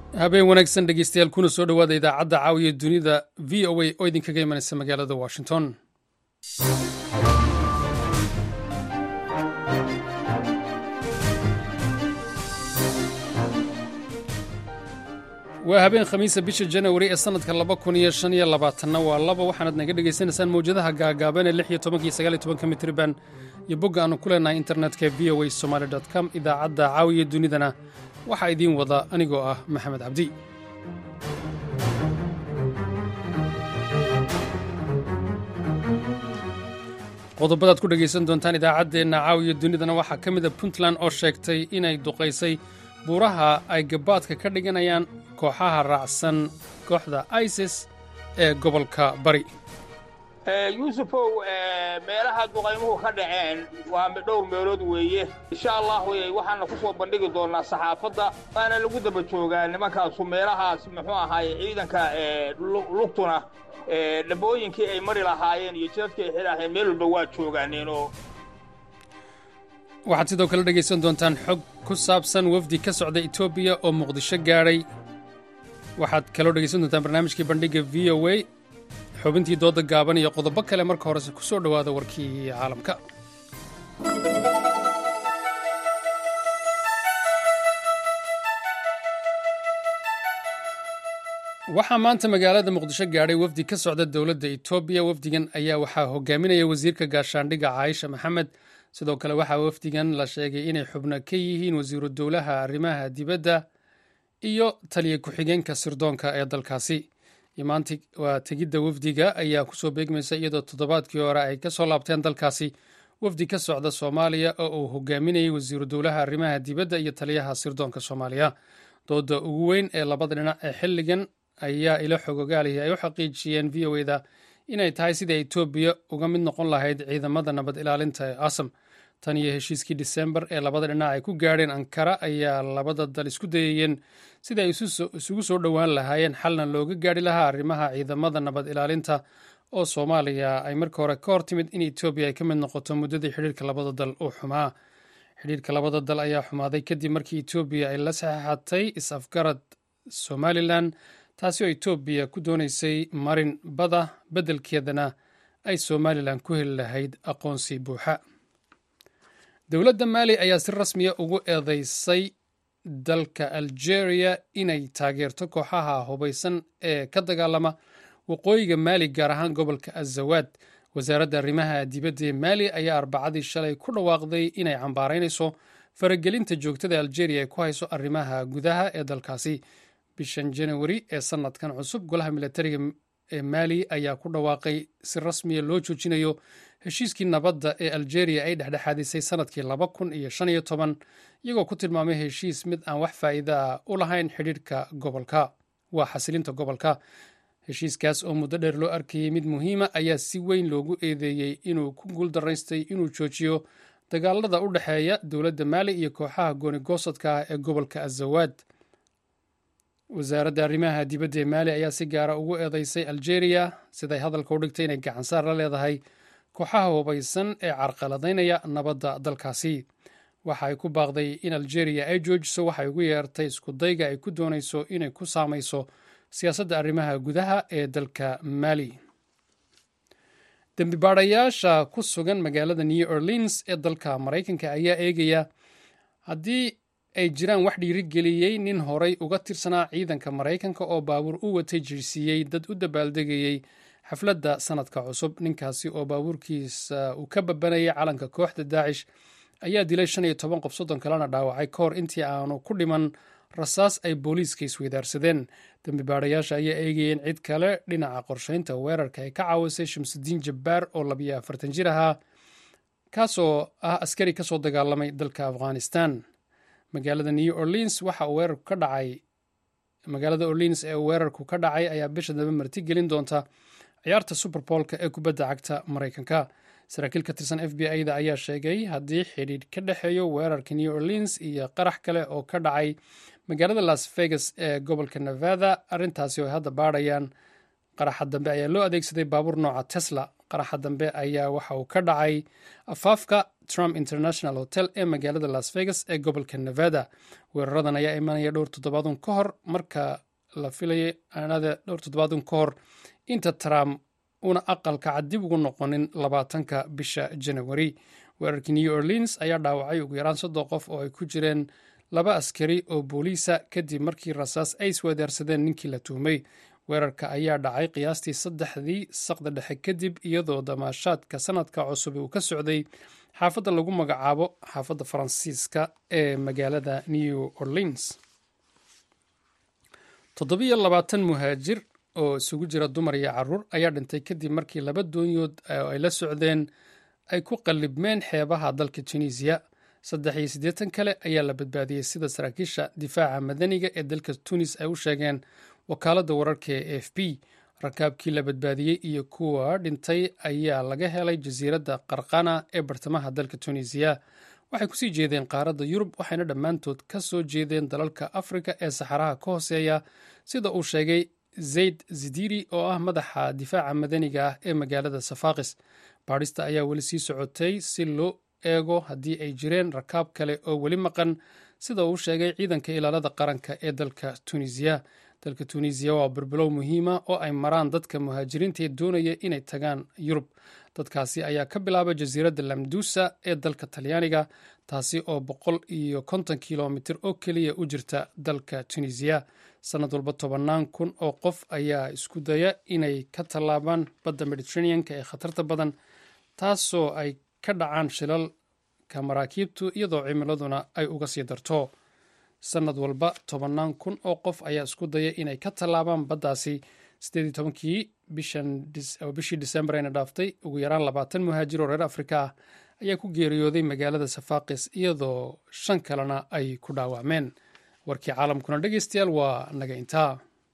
habeen wanaagsan dhegeystayaal kuna soo dhowaada idaacadda caawiya dunida v o a oo idinkaga imanaysa magaalada washington waa habeen khamiisa bisha janawari ee sannadka laba kun iyo shan iyo labaatanna waa laba waxaanaad naga dhegaysanaysaan mawjadaha gaagaaban ee lix iyo tobanka iyo sagaal iyo tobanka mitriban iyo bogga aannu ku leenahay internetka v o a somaali dot com idaacadda caawiya dunidana waxaa idiin wada anigoo ah maxamed cabdi qodobadaad ku dhegaysan doontaan idaacaddeenna caawiya dunidana waxaa ka mid a puntland oo sheegtay inay duqaysay buuraha ay gabaadka ka dhiganayaan kooxaha raacsan kooxda isis ee gobolka bari yuusufow meelaha duqaymuhu ka dhaceen waa dhowr meelood weeye insha allah waxaana ku soo bandhigi doonnaa saxaafadda waana lagu daba joogaa nimankaasu meelahaas muxuu ahaaye ciidanka lugtuna dhabooyinkii ay mari lahaayeen iyo jidadkii ay xidhaaheen meel walba waa joogaaneenoo waxaad sidoo kale dhegaysan doontaan xog ku saabsan wafdi ka socda etoobiya oo muqdisho gaadhay waxaad kaloo dhegaysan doontaan barnaamijkii bandhigga v o a xubintii dooda gaaban iyo qodobo kale marka horese ku soo dhowaada warkii caalamka waxaa maanta magaalada muqdisho gaadhay wafdi ka socda dowladda etoobiya wafdigan ayaa waxaa hogaaminaya wasiirka gaashaandhigga caaisha maxamed sidoo kale waxaa wafdigan la sheegay inay xubno ka yihiin wasiiru dowlaha arrimaha dibadda iyo taliya ku-xigeenka sirdoonka ee dalkaasi imaanti waa tegidda wafdiga ayaa kusoo beegmaysa iyadoo toddobaadkii hore ay ka soo laabteen dalkaasi wafdi ka socda soomaaliya oo uu hogaaminayay wasiiru dowlaha arrimaha dibadda iyo taliyaha sirdoonka soomaaliya dooda ugu weyn ee labada dhinac ee xilligan ayaa ilo xogogaalihi ay u xaqiijiyeen v o eda inay tahay sida etoobiya uga mid noqon lahayd ciidamada nabad ilaalinta ee asam tan iyo heshiiskii disembar ee labada dhinac ay ku gaadheen ankara ayaa labada dal isku dayayeen sida ay isugu soo dhowaan lahaayeen xalna looga gaadhi lahaa arrimaha ciidamada nabad ilaalinta oo soomaaliya ay marka hore ka hor timid in etoobiya ay ka mid noqoto muddadii xidhiirka labada dal uu xumaa xidhiirka labada dal ayaa xumaaday kadib markii etoobiya ay la saxeexatay is-afgarad somalilan taasi oo etoobiya ku doonaysay marin bada beddelkeedana ay somalilan ku heli lahayd aqoonsi buuxa dowladda maali ayaa si rasmiya ugu eedeysay dalka algeria inay taageerto kooxaha hubaysan ee ka dagaalama waqooyiga maali gaar ahaan gobolka azawaad wasaaradda arrimaha dibadda ee maali ayaa arbacadii shalay ku dhawaaqday inay cambaaraynayso faragelinta joogtada algeria ay ku hayso arrimaha gudaha ee dalkaasi bishan janawari ee sannadkan cusub golaha milatariga ee maali ayaa ku dhawaaqay si rasmiya loo joojinayo heshiiskii nabadda ee algeria ay dhexdhexaadisay sannadkii laba kun iyo shan iyo toban iyagoo ku tilmaamay heshiis mid aan wax faa'iida ah u lahayn xidhiirhka gobolka waa xasilinta gobolka heshiiskaas oo muddo dheer loo arkayey mid muhiima ayaa si weyn loogu eedeeyey inuu ku guuldaraystay inuu joojiyo dagaalada u dhexeeya dowladda maali iyo kooxaha goonigosadka ah ee gobolka azawaad wasaaradda arrimaha dibadda ee maali ayaa si gaara ugu eedeysay algeria siday hadalka u dhigtay inay gacansaar la leedahay kooxaha hubaysan ee carqaladaynaya nabadda dalkaasi waxa ay ku baaqday in algeria ay joojiso waxay ugu yeertay iskudayga ay ku doonayso inay ku saamayso siyaasadda arrimaha gudaha ee dalka maali dembibaadhayaasha ku sugan magaalada new orleans ee dalka maraykanka ayaa eegaya haddii ay jiraan wax dhiirigeliyey nin horay uga tirsanaa ciidanka maraykanka oo baabuur u watay jirsiiyey dad u dabaaldegayey xafladda sannadka cusub ninkaasi oo baabuurkiisa uu ka babanayay calanka kooxda daacish ayaa dilay shan iyo toban qof soddon kalena dhaawacay ka hor intii aanu ku dhiman rasaas ay booliiska isweydaarsadeen dembibaadhayaasha ayaa eegayeen cid kale dhinaca qorsheynta weerarka ay ka caawisay shamsudiin jabbaar oo labiyo afartan jir ahaa kaasoo ah askari kasoo dagaalamay dalka afghanistan magaalada new orleans waxa uu weerarku ka dhacay magaalada orleans ee weerarku ka dhacay ayaa bisha dambe marti gelin doonta ciyaarta superboolka ee kubadda cagta maraykanka saraakiil ka tirsan f b i da ayaa sheegay haddii xidhiidh ka dhexeeyo weerarka new orleans iyo qarax kale oo ka dhacay magaalada las vegas ee gobolka nevada arrintaasi oo ay hadda baadhayaan qaraxa dambe ayaa loo adeegsaday baabuur nooca tesla qaraxa dambe ayaa waxa uu ka dhacay afaafka trump international hotel ee magaalada las vegas ee gobolka nevada weeraradan ayaa imanaya dhowr toddobaadun ka hor marka la filayay aanada dhowr toddobaadun ka hor inta trump una aqalka cad dib ugu noqonin labaatanka bisha janawari weerarkii new orleans ayaa dhaawacay ugu yaraan soddon qof oo ay ku jireen laba askari oo booliisa kadib markii rasaas ay isweedaarsadeen ninkii la tuhmay weerarka ayaa dhacay qiyaastii saddexdii saqda dhexe kadib iyadoo damaashaadka sanadka cusub uu ka socday xaafadda lagu magacaabo xaafadda faransiiska ee magaalada new orleans toddobiyo labaatan muhaajir oo isugu jira dumar iyo caruur ayaa dhintay kadib markii laba doonyood oo ay la socdeen ay ku qallibmeen xeebaha dalka tunisiya saddex iyo siddeetan kale ayaa la badbaadiyey sida saraakiisha difaaca madaniga ee dalka tunis ay u sheegeen wakaaladda wararka ee a f b rakaabkii la badbaadiyey iyo kuwa dhintay ayaa laga helay jasiiradda qarqana ee bartamaha dalka tunisiya waxay kusii jeedeen qaaradda yurub waxayna dhammaantood ka soo jeedeen dalalka afrika ee saxaraha ka hooseeya sida uu sheegay zayd zidiri oo ah madaxa difaaca madaniga ah ee magaalada safaakis baadhista ayaa weli sii socotay si loo eego haddii ay jireen rakaab kale oo weli maqan sida uu sheegay ciidanka ilaalada qaranka ee dalka tunisiya dalka tunisiya waa burbulow muhiima oo ay maraan dadka muhaajiriinta ee doonaya inay tagaan yurub dadkaasi ayaa ka bilaaba jasiiradda lamdusa ee dalka talyaaniga taasi oo boqol iyo konton kilomitir oo keliya u jirta dalka tunisiya sanad walba tobannaan kun oo qof ayaa isku daya inay ka tallaabaan badda mediteraneanka ee khatarta badan taasoo ay ka dhacaan shilalka maraakiibtu iyadoo cimiladuna ay uga sii darto sanad walba tobannaan kun oo qof ayaa isku daya inay ka tallaabaan baddaasi sideedii tobankii bishii disembar ayna dhaaftay ugu yaraan labaatan muhaajir oo reer afrika ah ayaa ku geeriyooday magaalada safaakis iyadoo shan kalena ay ku dhaawacmeen warkii caalamkuna dhegeystayaal waa naga intaa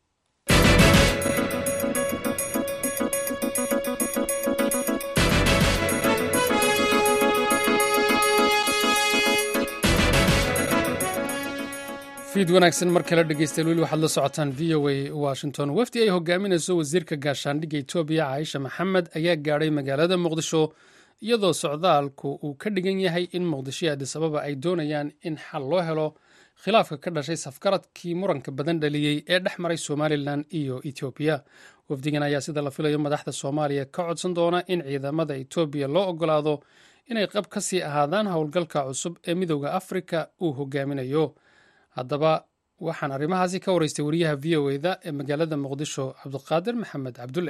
fiid wanaagsan mar kale dhegeystayaal weli waxaad la socotaan v o a washington wafdi ay hogaaminayso wasiirka gaashaandhigga etoobiya caaisha maxamed ayaa gaadhay magaalada muqdisho iyadoo socdaalku uu ka dhigan yahay in muqdisho iyo adis ababa ay doonayaan in xal loo helo khilaafka ka dhashay safgaradkii muranka badan dhaliyey ee dhex maray somalilan iyo etoobiya wafdigan ayaa sida la filayo madaxda soomaaliya ka codsan doona in ciidamada etoobiya loo ogolaado inay qab ka sii ahaadaan howlgalka cusub ee midooda afrika uu hogaaminayo haddaba waxaan arrimahaasi ka waraystay wariyaha v o eda ee magaalada muqdisho cabdiqaadir maxamed cabdulle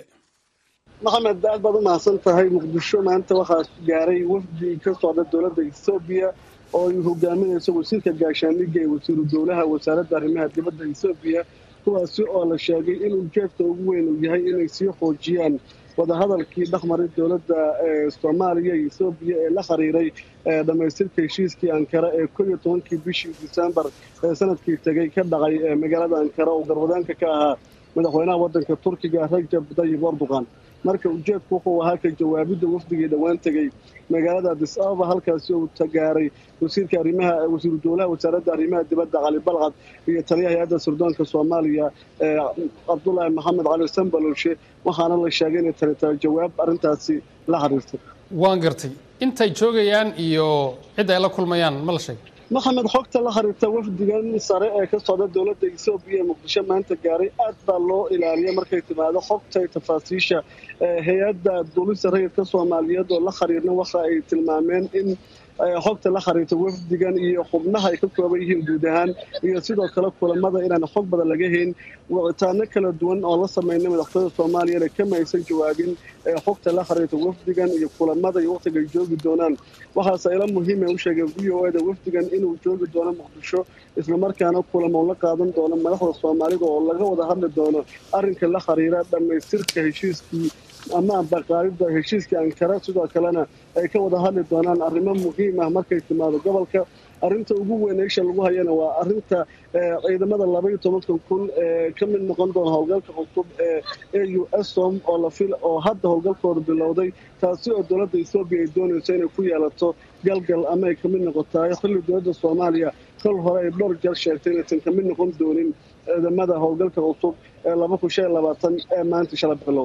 maxamed aad baad u mahadsan tahay muqdisho maanta waxaa gaaray wafdi ka socda dowladda ethoobiya oo ay hogaaminayso wasiirka gaashaandhigga ee wasiiru dowlaha wasaaradda arrimaha dibadda ethoobiya kuwaasi oo la sheegay in ujeedka ugu weyn uu yahay inay sii xoojiyaan wadahadalkii dhexmaray dowladda soomaaliya iyo ethoobiya ee la xiriiray dhammaystirka heshiiskii ankara ee kol iyo tobankii bishii disembar ee sanadkii tegey ka dhacay magaalada ankara oo garwadaanka ka ahaa madaxweynaha waddanka turkiga rajab dayib erdogan marka ujeedku wuxuu ahaa ka jawaabidda wafdigii dhowaan tegey magaalada adis ababa halkaasi uu tagaaray wasiirka arrimaha wasiiru dowlaha wasaaradda arrimaha dibadda cali balcad iyo taliyaha hay-adda sirdoonka soomaaliya cabdulaahi maxamed cali sambalolshe waxaana la sheegay inay tani tahay jawaab arrintaasi la xiriirtay waan gartay intay joogayaan iyo cidda ay la kulmayaan ma la sheegay maxamed xogta la xiriirta wafdigan sare ee ka socda dowladda ethoobiya ee muqdisho maanta gaaray aad baa loo ilaaliya markay timaado xogta iyo tafaasiisha hay-adda duulista rayidka soomaaliyeed oo la xiriirna waxa ay tilmaameen in xogta la xiriirta wafdigan iyo xubnaha ay ka kooban yihiin guud ahaan iyo sidoo kale kulamada inaan xog badan laga hayn wicitaano kala duwan oo la sameynay madaxtooyada soomaaliyana kama aysan jawaabin xogta la xiriirta wafdigan iyo kulamada iyo waqtiga ay joogi doonaan waxaase ila muhiima u sheegay v o eda wafdigan inuu joogi doono muqdisho islamarkaana kulamo la qaadan doono madaxda soomaalida oo laga wada hadli doono arrinka la xiriira dhammaystirka heshiiskii ama ambaqaadida heshiiskii ankara sidoo kalena ay ka wada hadli doonaan arrimo muhiim ah markay timaado gobolka arrinta ugu weyn eesha lagu hayana waa arrinta ciidamada labaiyo tobankan kun ee ka mid noqon doona howlgalka cusub ee a u som oo lafil oo hadda howlgalkooda bilowday taasi oo dowladda ethoobiya ay doonayso inay ku yeelato galgal ama ay kamid noqotahay xilli dowladda soomaaliya kol hore ay dhowr jeer sheegtay inaysan kamid noqon doonin ciidamada howlgalka cusub ee laba kun shan iyo labaatan ee maanta shala bilowday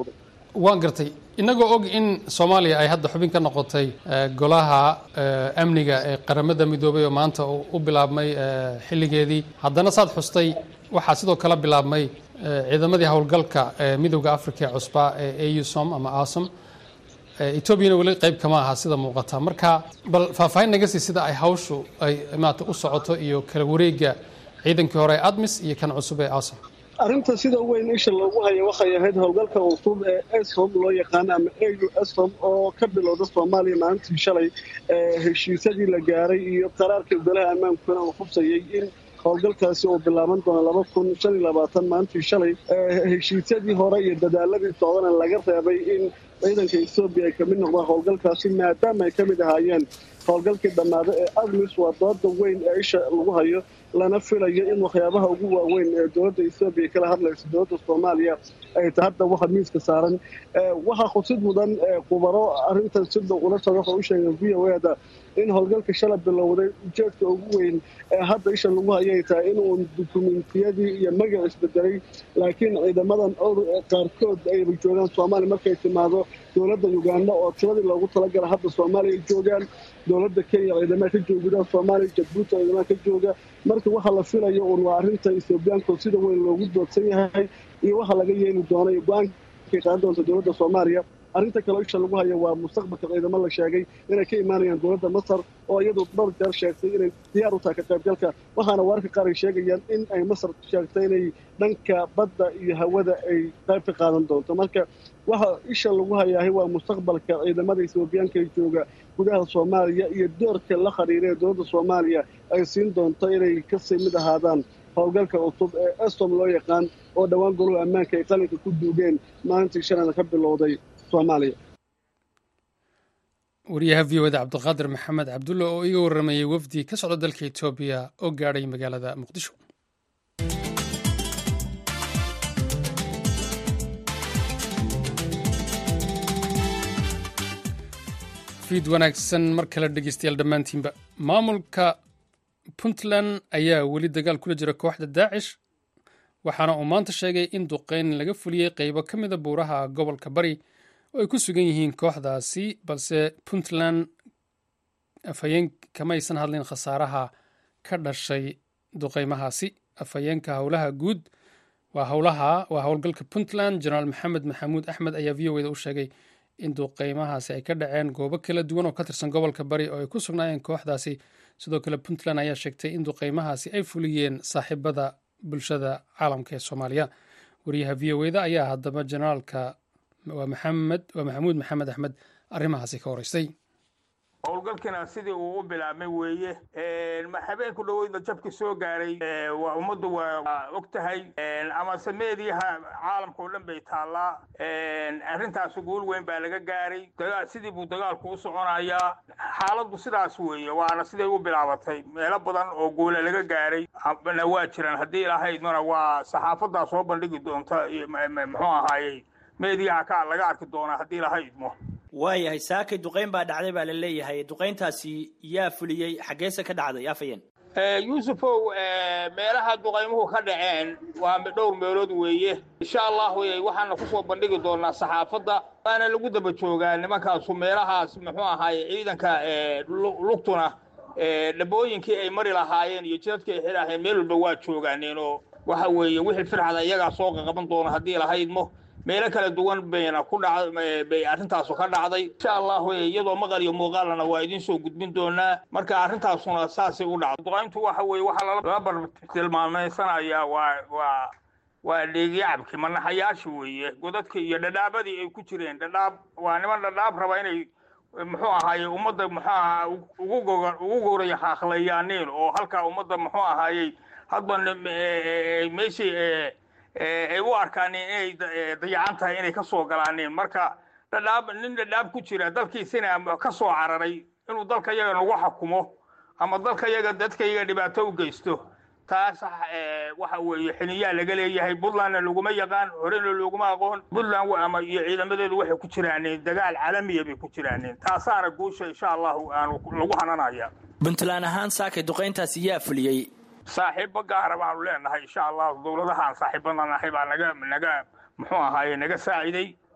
waan gartay inagoo og in soomaaliya ay hadda xubin ka noqotay golaha amniga ee qaramada midoobay oo maanta u bilaabmay xilligeedii haddana saad xustay waxaa sidoo kale bilaabmay ciidamadii howlgalka midowda africa ee cusbaa ee ausom ama asom etoobiyana weli qayb kama aha sida muuqata marka bal faahfaahin naga sii sida ay hawshu ay maata u socoto iyo kala wareega ciidankii hore ee admis iyo kan cusub ee asom arrinta sida weyn isha loogu haya waxay ahayd howlgalka cusub ee esom loo yaqaano ama au esom oo ka bilowda soomaaliya maalintii shalay heshiisyadii la gaaray iyo qaraarka golaha ammaankuna uu hubsayay in howlgalkaasi uu bilaaban doono laba kun shan iyo labaatan maalintii shalay heshiisyadii hore iyo dadaaladii socdana laga reebay in ciidanka etoobiya ay kamid noqdaan howlgalkaasi maadaama ay ka mid ahaayeen howlgalkii dhammaada ee admis waa dooda weyn ee isha lagu hayo lana filayo in waxyaabaha ugu waaweyn ee dowladda etoobiya kala hadlaysa dowladda soomaaliya ay ta hadda waxa miiska saaran waxaa khusid mudan khubaro arrintan si dhow ula socda waxa u sheegeen v o eda in howlgalka shala bilowday ujeedka ugu weyn ee hadda isha lagu hayay tahay inuu dukumentiyadii iyo magac isbedelay laakiin ciidamadan owr qaarkood ayba joogaan soomaaliya markay timaado dowladda uganda oo tiradii loogu talagala hadda soomaaliya ay joogaan dowladda kenya ciidamaha ka jooga gudaha soomaaliya jabuuti ciidamaha ka jooga marka waxa la filayo uun waa arrinta ethoobiyaanko sida weyn loogu doodsan yahay iyo waxa laga yeeli doona iyo go-aankay qaadan doonta dowladda soomaaliya arrinta kaleo isha lagu haya waa mustaqbalka ciidamo la sheegay inay ka imaanayaan dowladda masar oo iyadu dhowr jeer sheegtay inay diyaar u tahay ka qaybgalka waxaana wararka qaar ay sheegayaan in ay masar sheegtay inay dhanka badda iyo hawada ay qayb ka qaadan doonto marka waxa isha lagu hayaahay waa mustaqbalka ciidamada ethoobiyaanka ee jooga gudaha soomaaliya iyo doorka la khariira ee dowladda soomaaliya ay siin doonto inay kasii mid ahaadaan howlgalka cusub ee estom loo yaqaan oo dhowaan goluhu ammaanka ay qalinka ku duugeen maalintii shalana ka bilowday soomaaliya wariyaha v o da cabdiqaadir maxamed cabdulle oo iga warramayay wafdi ka socda dalka etoobiya oo gaadhay magaalada muqdisho fiid wanaagsan mar kale dhegeystayaal dhammaantiinba maamulka puntland ayaa weli dagaal kula jira kooxda daacish waxaana uu maanta sheegay in duqeyn laga fuliyey qeybo ka mida buuraha gobolka bari oo ay ku sugan yihiin kooxdaasi balse puntland afhayeen kamaysan hadlin khasaaraha ka dhashay duqeymahaasi afhayeenka howlaha guud waa howlaha waa howlgalka puntland jenaraal maxamed maxamuud axmed ayaa v o eda u sheegay in duqeymahaasi ay ka dhaceen goobo kala duwan oo ka tirsan gobolka bari oo ay ku sugnaayeen kooxdaasi sidoo kale puntland ayaa sheegtay in duqeymahaasi ay fuliyeen saaxiibada bulshada caalamka ee soomaaliya wariyaha v o eda ayaa haddaba jenaraalka waa maxamed waa maxamuud maxamed axmed arrimahaasi ka horeystay howlgalkina sidii uu u bilaabmay weeye habeenku dhaweydna jabki soo gaaray waa ummaddu waa og tahay amase meediyaha caalamka oo dhan bay taallaa arrintaas guul weyn baa laga gaaray sidii buu dagaalku u soconayaa xaaladdu sidaas weeye waana siday u bilaabatay meelo badan oo guula laga gaaray na waa jiraan haddii lahaydmana waa saxaafadaa soo bandhigi doonta muxuu ahaayey meediyaha ka laga arki doonaa haddii lahaydmo waayahay saakay duqayn baa dhacday baa la leeyahay duqayntaasi yaa fuliyey xaggeese ka dhacday afayeen yuusufow meelaha duqaymuhu ka dhaceen waa dhowr meelood weeye insha allah waxaana kusoo bandhigi doonaa saxaafadda waana lagu daba joogaa nimankaasu meelahaas muxuu ahaaye ciidanka lugtuna dhabooyinkii ay mari lahaayeen iyo jidadkii ay xidhaaheen meel walba waa joogaaneen oo waxa weeye wixii firxada iyagaa soo qaqaban doona haddii lahaydmo meelo kala duwan bayna ku dhacbay arrintaasu ka dhacday insha allahu iyadoo maqal iyo muuqaalana waa idiin soo gudbin doonaa marka arrintaasuna saasay u dhacday duqayntu waxa weeye waxaa lala bartilmaamaysanayaa waa waa waa dheegyacabkii manaxayaashi weeye godadka iyo dhadhaabadii ay ku jireen dhadhaab waa niman dhadhaab raba inay muxuu ahaaye ummadda muxuu aha ugu goga ugu gowray haaqlayaaniin oo halkaa ummadda muxuu ahaayey hadba meeshii ay u arkaan inay dayacan tahay inay ka soo galaaneen marka dhadhaab nin dhadhaab ku jira dalkiisina ka soo cararay inuu dalka yaga nagu xakumo ama dalka yaga dadka yaga dhibaato u geysto taas waxa weeye xiniyaa laga leeyahay puntlandna laguma yaqaan horena looguma aqoon puntland ama iyo ciidamadeedu waxay ku jiraaneen dagaal caalamiya bay ku jiraaneen taasaana guusha insha allahu aanu lagu hananaya puntland ahaan saakay duqayntaasi yaa fuliyey saaxiibo gaara baanu leenahay insha allahu dowladahaan saaxiibada nahay baa naga naga muxuu ahaaye naga saaciday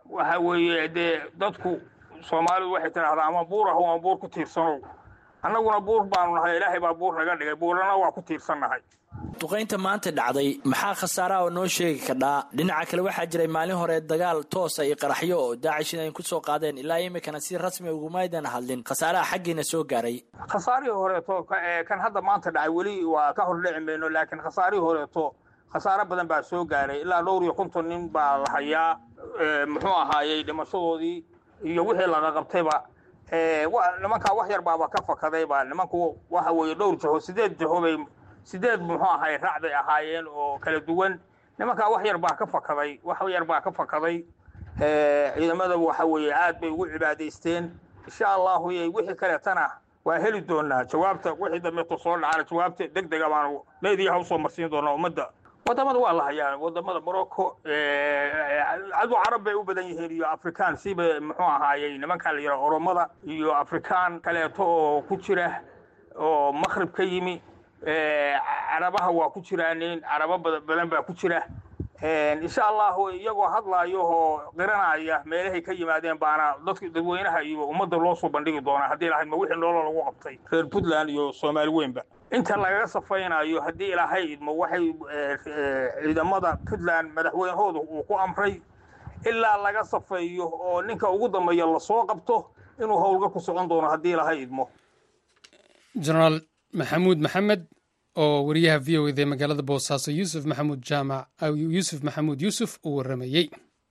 waxa weeye dee dadku soomaalidu waxay tidhahdaa ama buur ah ama buur ku tiirsanow annaguna buur baanu nahay ilaahay baa buur naga dhigay buurana waa ku tiirsannahay duqaynta maanta dhacday maxaa khasaaraha oo noo sheegi kadhaa dhinaca kale waxaa jiray maalin hore dagaal toosa iyo qaraxyo oo daacishin ay ku soo qaadeen ilaa iminkana si rasmi ugumaydan hadlin khasaaraha xaggiina soo gaaray khasaarihii horeeto kan hadda maanta dhacay weli waa ka hor dhici mayno laakiin khasaarihii horeeto khasaaro badan baa soo gaaray ilaa dhowr iyo konton nin baa la hayaa muxuu ahaayey dhimashadoodii iyo wixii laga qabtayba nimankaa wax yar baaba ka fakadayba nimanku waxa weeye dhowr jaho sideed jaho bay sideed muxuu ahay raac bay ahaayeen oo kala duwan nimankaa wax yar baa ka fakaday wax yar baa ka fakaday ciidamada waxa weeye aad bay ugu cibaadaysteen insha allahu wixii kaleetana waa heli doonaa jawaabta wixii dambeeto soo dhacana jawaabta deg dega baanu meediyaha usoo marsiin doonaa ummadda wadamada waa la hayaa wadamada morocco cadu carab bay u badan yihiin iyo afrikaan siba muxuu ahaayey nimankan la yidhaha oromada iyo afrikaan kaleeto oo ku jira oo makhrib ka yimi carabaha waa ku jiraanin carabo badan baa ku jira insha allahu iyagoo hadlaayo oo qiranaya meelahay ka yimaadeen baana dadka dadweynaha iyo ummadda loo soo bandhigi doonaa haddii lahayd ma wixii noolo lagu qabtay reer puntland iyo soomaali weynba inta lagaga safaynayo haddii ilaahay idmo waxay ciidamada puntland madaxweynahooda uu ku amray ilaa laga safeeyo oo ninka ugu dambeeya lasoo qabto inuu howlga ku socon doono haddii ilaahay idmo jenaraal maxamuud maxamed oo wariyaha v o ed ee magaalada boosaaso yuusuf maxamuud jaamac yuusuf maxamuud yuusuf uu warramayey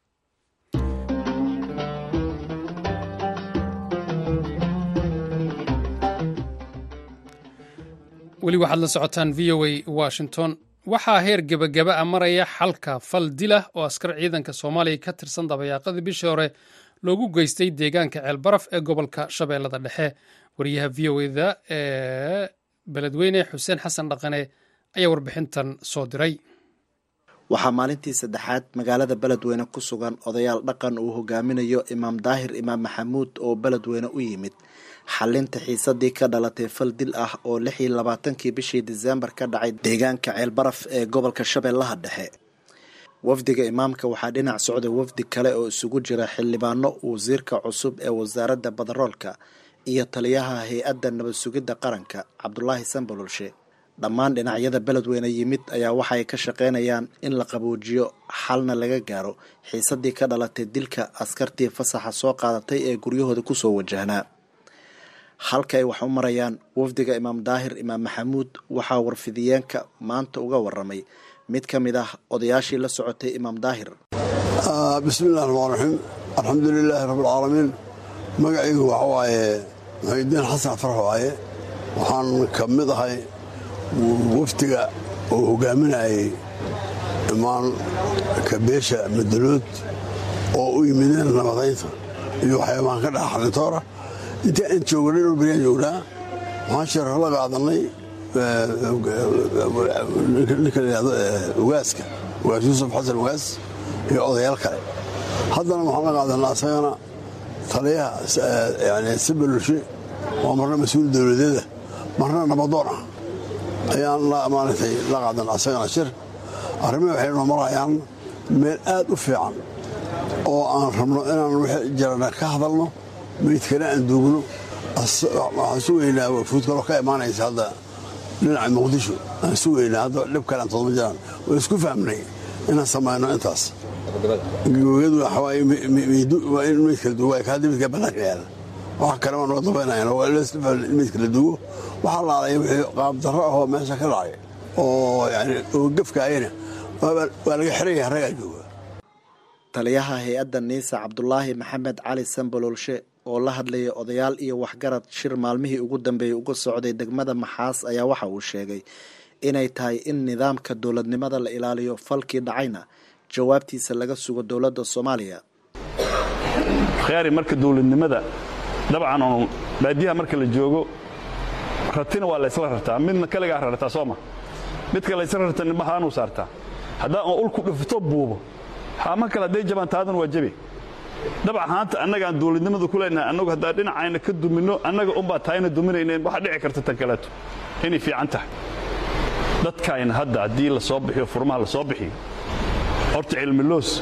weli waxaad la socotaan v o a washington waxaa heer gebagaba a maraya xalka fal dilah oo askar ciidanka soomaaliya ka tirsan dabayaaqadii bishii hore loogu geystay deegaanka ceelbaraf ee gobolka shabeellada dhexe wariyaha v o eda ee beledweyne xuseen xasan dhaqane ayaa warbixintan soo diray waxaa maalintii saddexaad magaalada beledweyne ku sugan odayaal dhaqan uu hogaaminayo imaam daahir imaam maxamuud oo beledweyne u yimid xalinta xiisadii ka dhalatay fal dil ah oo lix iyo labaatankii bishii diseembar ka dhacay deegaanka ceelbaraf ee gobolka shabeellaha dhexe wafdiga imaamka waxaa dhinac socday wafdi kale oo isugu jira xildhibaano wasiirka cusub ee wasaaradda badaroolka iyo taliyaha hay-adda nabad sugidda qaranka cabdulaahi sambalolshe dhammaan dhinacyada beledweyne yimid ayaa waxaay ka shaqaynayaan in la qaboojiyo xalna laga gaaro xiisadii ka dhalatay dilka askartii fasaxa soo qaadatay ee guryahooda kusoo wajahnaa halka ay wax u marayaan wafdiga imaam daahir imaam maxamuud waxaa warfidiyeenka maanta uga waramay mid ka mid ah odayaashii la socotay imaam daahir bismillahi raxmaan raxiim alxamdu lilaahi rabbilcaalamiin magacaygu waxa waaye muxidiin xasan farax waaye waxaan ka mid ahay wafdiga oo hogaaminayay imaan kabeesha madalood oo u yimideen nabadaynta iyo waxyaabahan ka dhaca xalintoora intii aan joognay dhul baryaan joognaa waxaan sheerar la qaadanay ninka la yidhahdo ugaaska ugaas yuusuf xasan ugaas iyo odayaal kale haddana waxaan la qaadanaa asagana taliyaha yani sibalulshe waa marna mas-uul dowladeeda marna nabadoon ah ayaan maaragtay la qaadan asagana shir arrimihi waxay noo marayaan meel aad u fiican oo aan rabno inaan wixii jirana ka hadalno meydkana aan duugno waxaan sugaynaa wafuud kaloo ka imaanaysa hadda dhinaca muqdisho aan sugaynaa hadda dhib kale aan todoma jiraan waa isku fahmnay inaan samayno intaas gabagadu waa in meydka la duugo kaadi meydka bannaanka yaala wax kale waan noo dabaynayan waa in meydka la duugo waxaa laalaya wixii qaabdarro ahoo meesha ka dhacay oo yani oo gefkaayana waa laga xiraya raggaa jooga taliyaha hay-adda niisa cabdulaahi maxamed cali sambalolshe oo la hadlayay odayaal iyo waxgarad shir maalmihii ugu dambeeyey uga socday degmada maxaas ayaa waxa uu sheegay inay tahay in nidaamka dowladnimada la ilaaliyo falkii dhacayna jawaabtiisa laga sugo dowladda soomaaliya khiyaari marka dowladnimada dabcan oon baadiyaha marka la joogo ratina waa laysla rartaa midna kaligaa rartaa sooma midka laysla rarta nimahaanuu saartaa haddaa oo ulku dhufto buubo haama kale hadday jabaan taadan waa jabe dabcan haanta annagaan dowladnimadu ku leenahay annagu haddaa dhinacayna ka duminno annaga unbaa taayna duminayneen waxaa dhici karta tan kaleeto inay fiican tahay dadkayna hadda haddii la soo bixiyo furmaha la soo bixiyo horta cilmiloos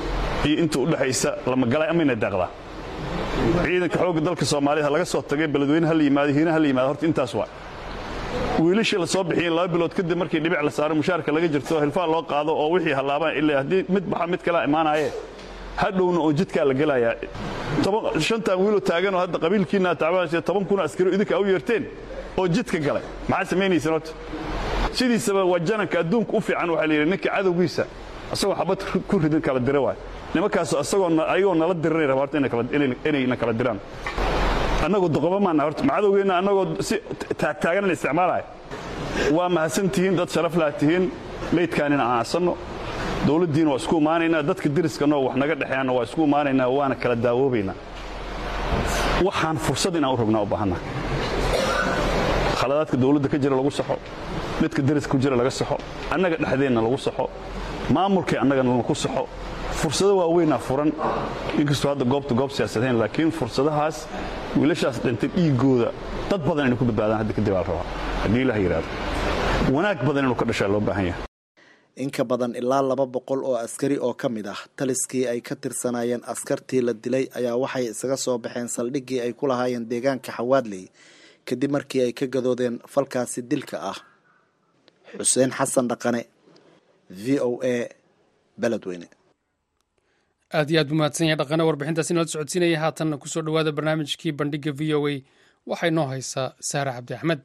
iyo inta u dhexaysa lamagalay amayna daaqdaa ciidanka xoogga dalka soomaaliyed ha laga soo tagay beledweyne ha la yimaado hiina ha la yimaado horta intaas waa wiilashii la soo bixiyeen laba bilood kadib markii dhibic la saaro mushaarka laga jirto hilfaa loo qaado oo wixii hallaabaan ilaa haddii mid baxa mid kalaa imaanaaye hadhowna oo jidkaa la gelayaa shantan wiiloo taaganoo hadda qabiilkiina tacbaansiya toban kuna askari idinka u yeerteen oo jidka galay maxaa samaynaysan horta sidiisaba waa jananka adduunka u fiican waxaa la yidhi ninka cadowgiisa asagoo xabad ku ridin kala dira waay nimankaasoo asagoo ayagoo nala diranay raba horta inayna kala diraan annagoo doqoba maana horta macadowgeenna annagoo si taagtaagan la isticmaalaya waa mahadsan tihiin dad sharaf laha tihiin meydkaanina aan asanno dowladdiina waa isku imaanaynaa dadka deriskannoo wax naga dhexeeyanna waa isku imaanaynaa waana kala daawoobaynaa waxaan fursad inaan u rognaa u baahanna khaladaadka dowladda ka jira lagu saxo midka deriska ku jira laga saxo annaga dhexdeenna lagu saxo maamulkay annagana laku saxo fursado waaweynaa furan inkastoo hadda goobta goob siyaasadayn laakiin fursadahaas wiilashaas dhintay dhiiggooda dad badan inay ku badbaadaan hadda kadib aal rabaa haddii ilaah yidhaahdo wanaag badan inuu ka dhashaa loo baahan yahay in ka badan ilaa laba boqol oo askari oo ka mid ah taliskii ay ka tirsanaayeen askartii la dilay ayaa waxay isaga soo baxeen saldhiggii ay ku lahaayeen deegaanka xawaadley kadib markii ay ka gadoodeen falkaasi dilka ah xuseen xasan dhaqane v o a beledweyne aad iyo aad buu mahadsan yahay dhaqane warbixintaasi nala socodsiinaya haatanna kusoo dhowaada barnaamijkii bandhigga v o a waxay noo haysaa saare cabdi axmed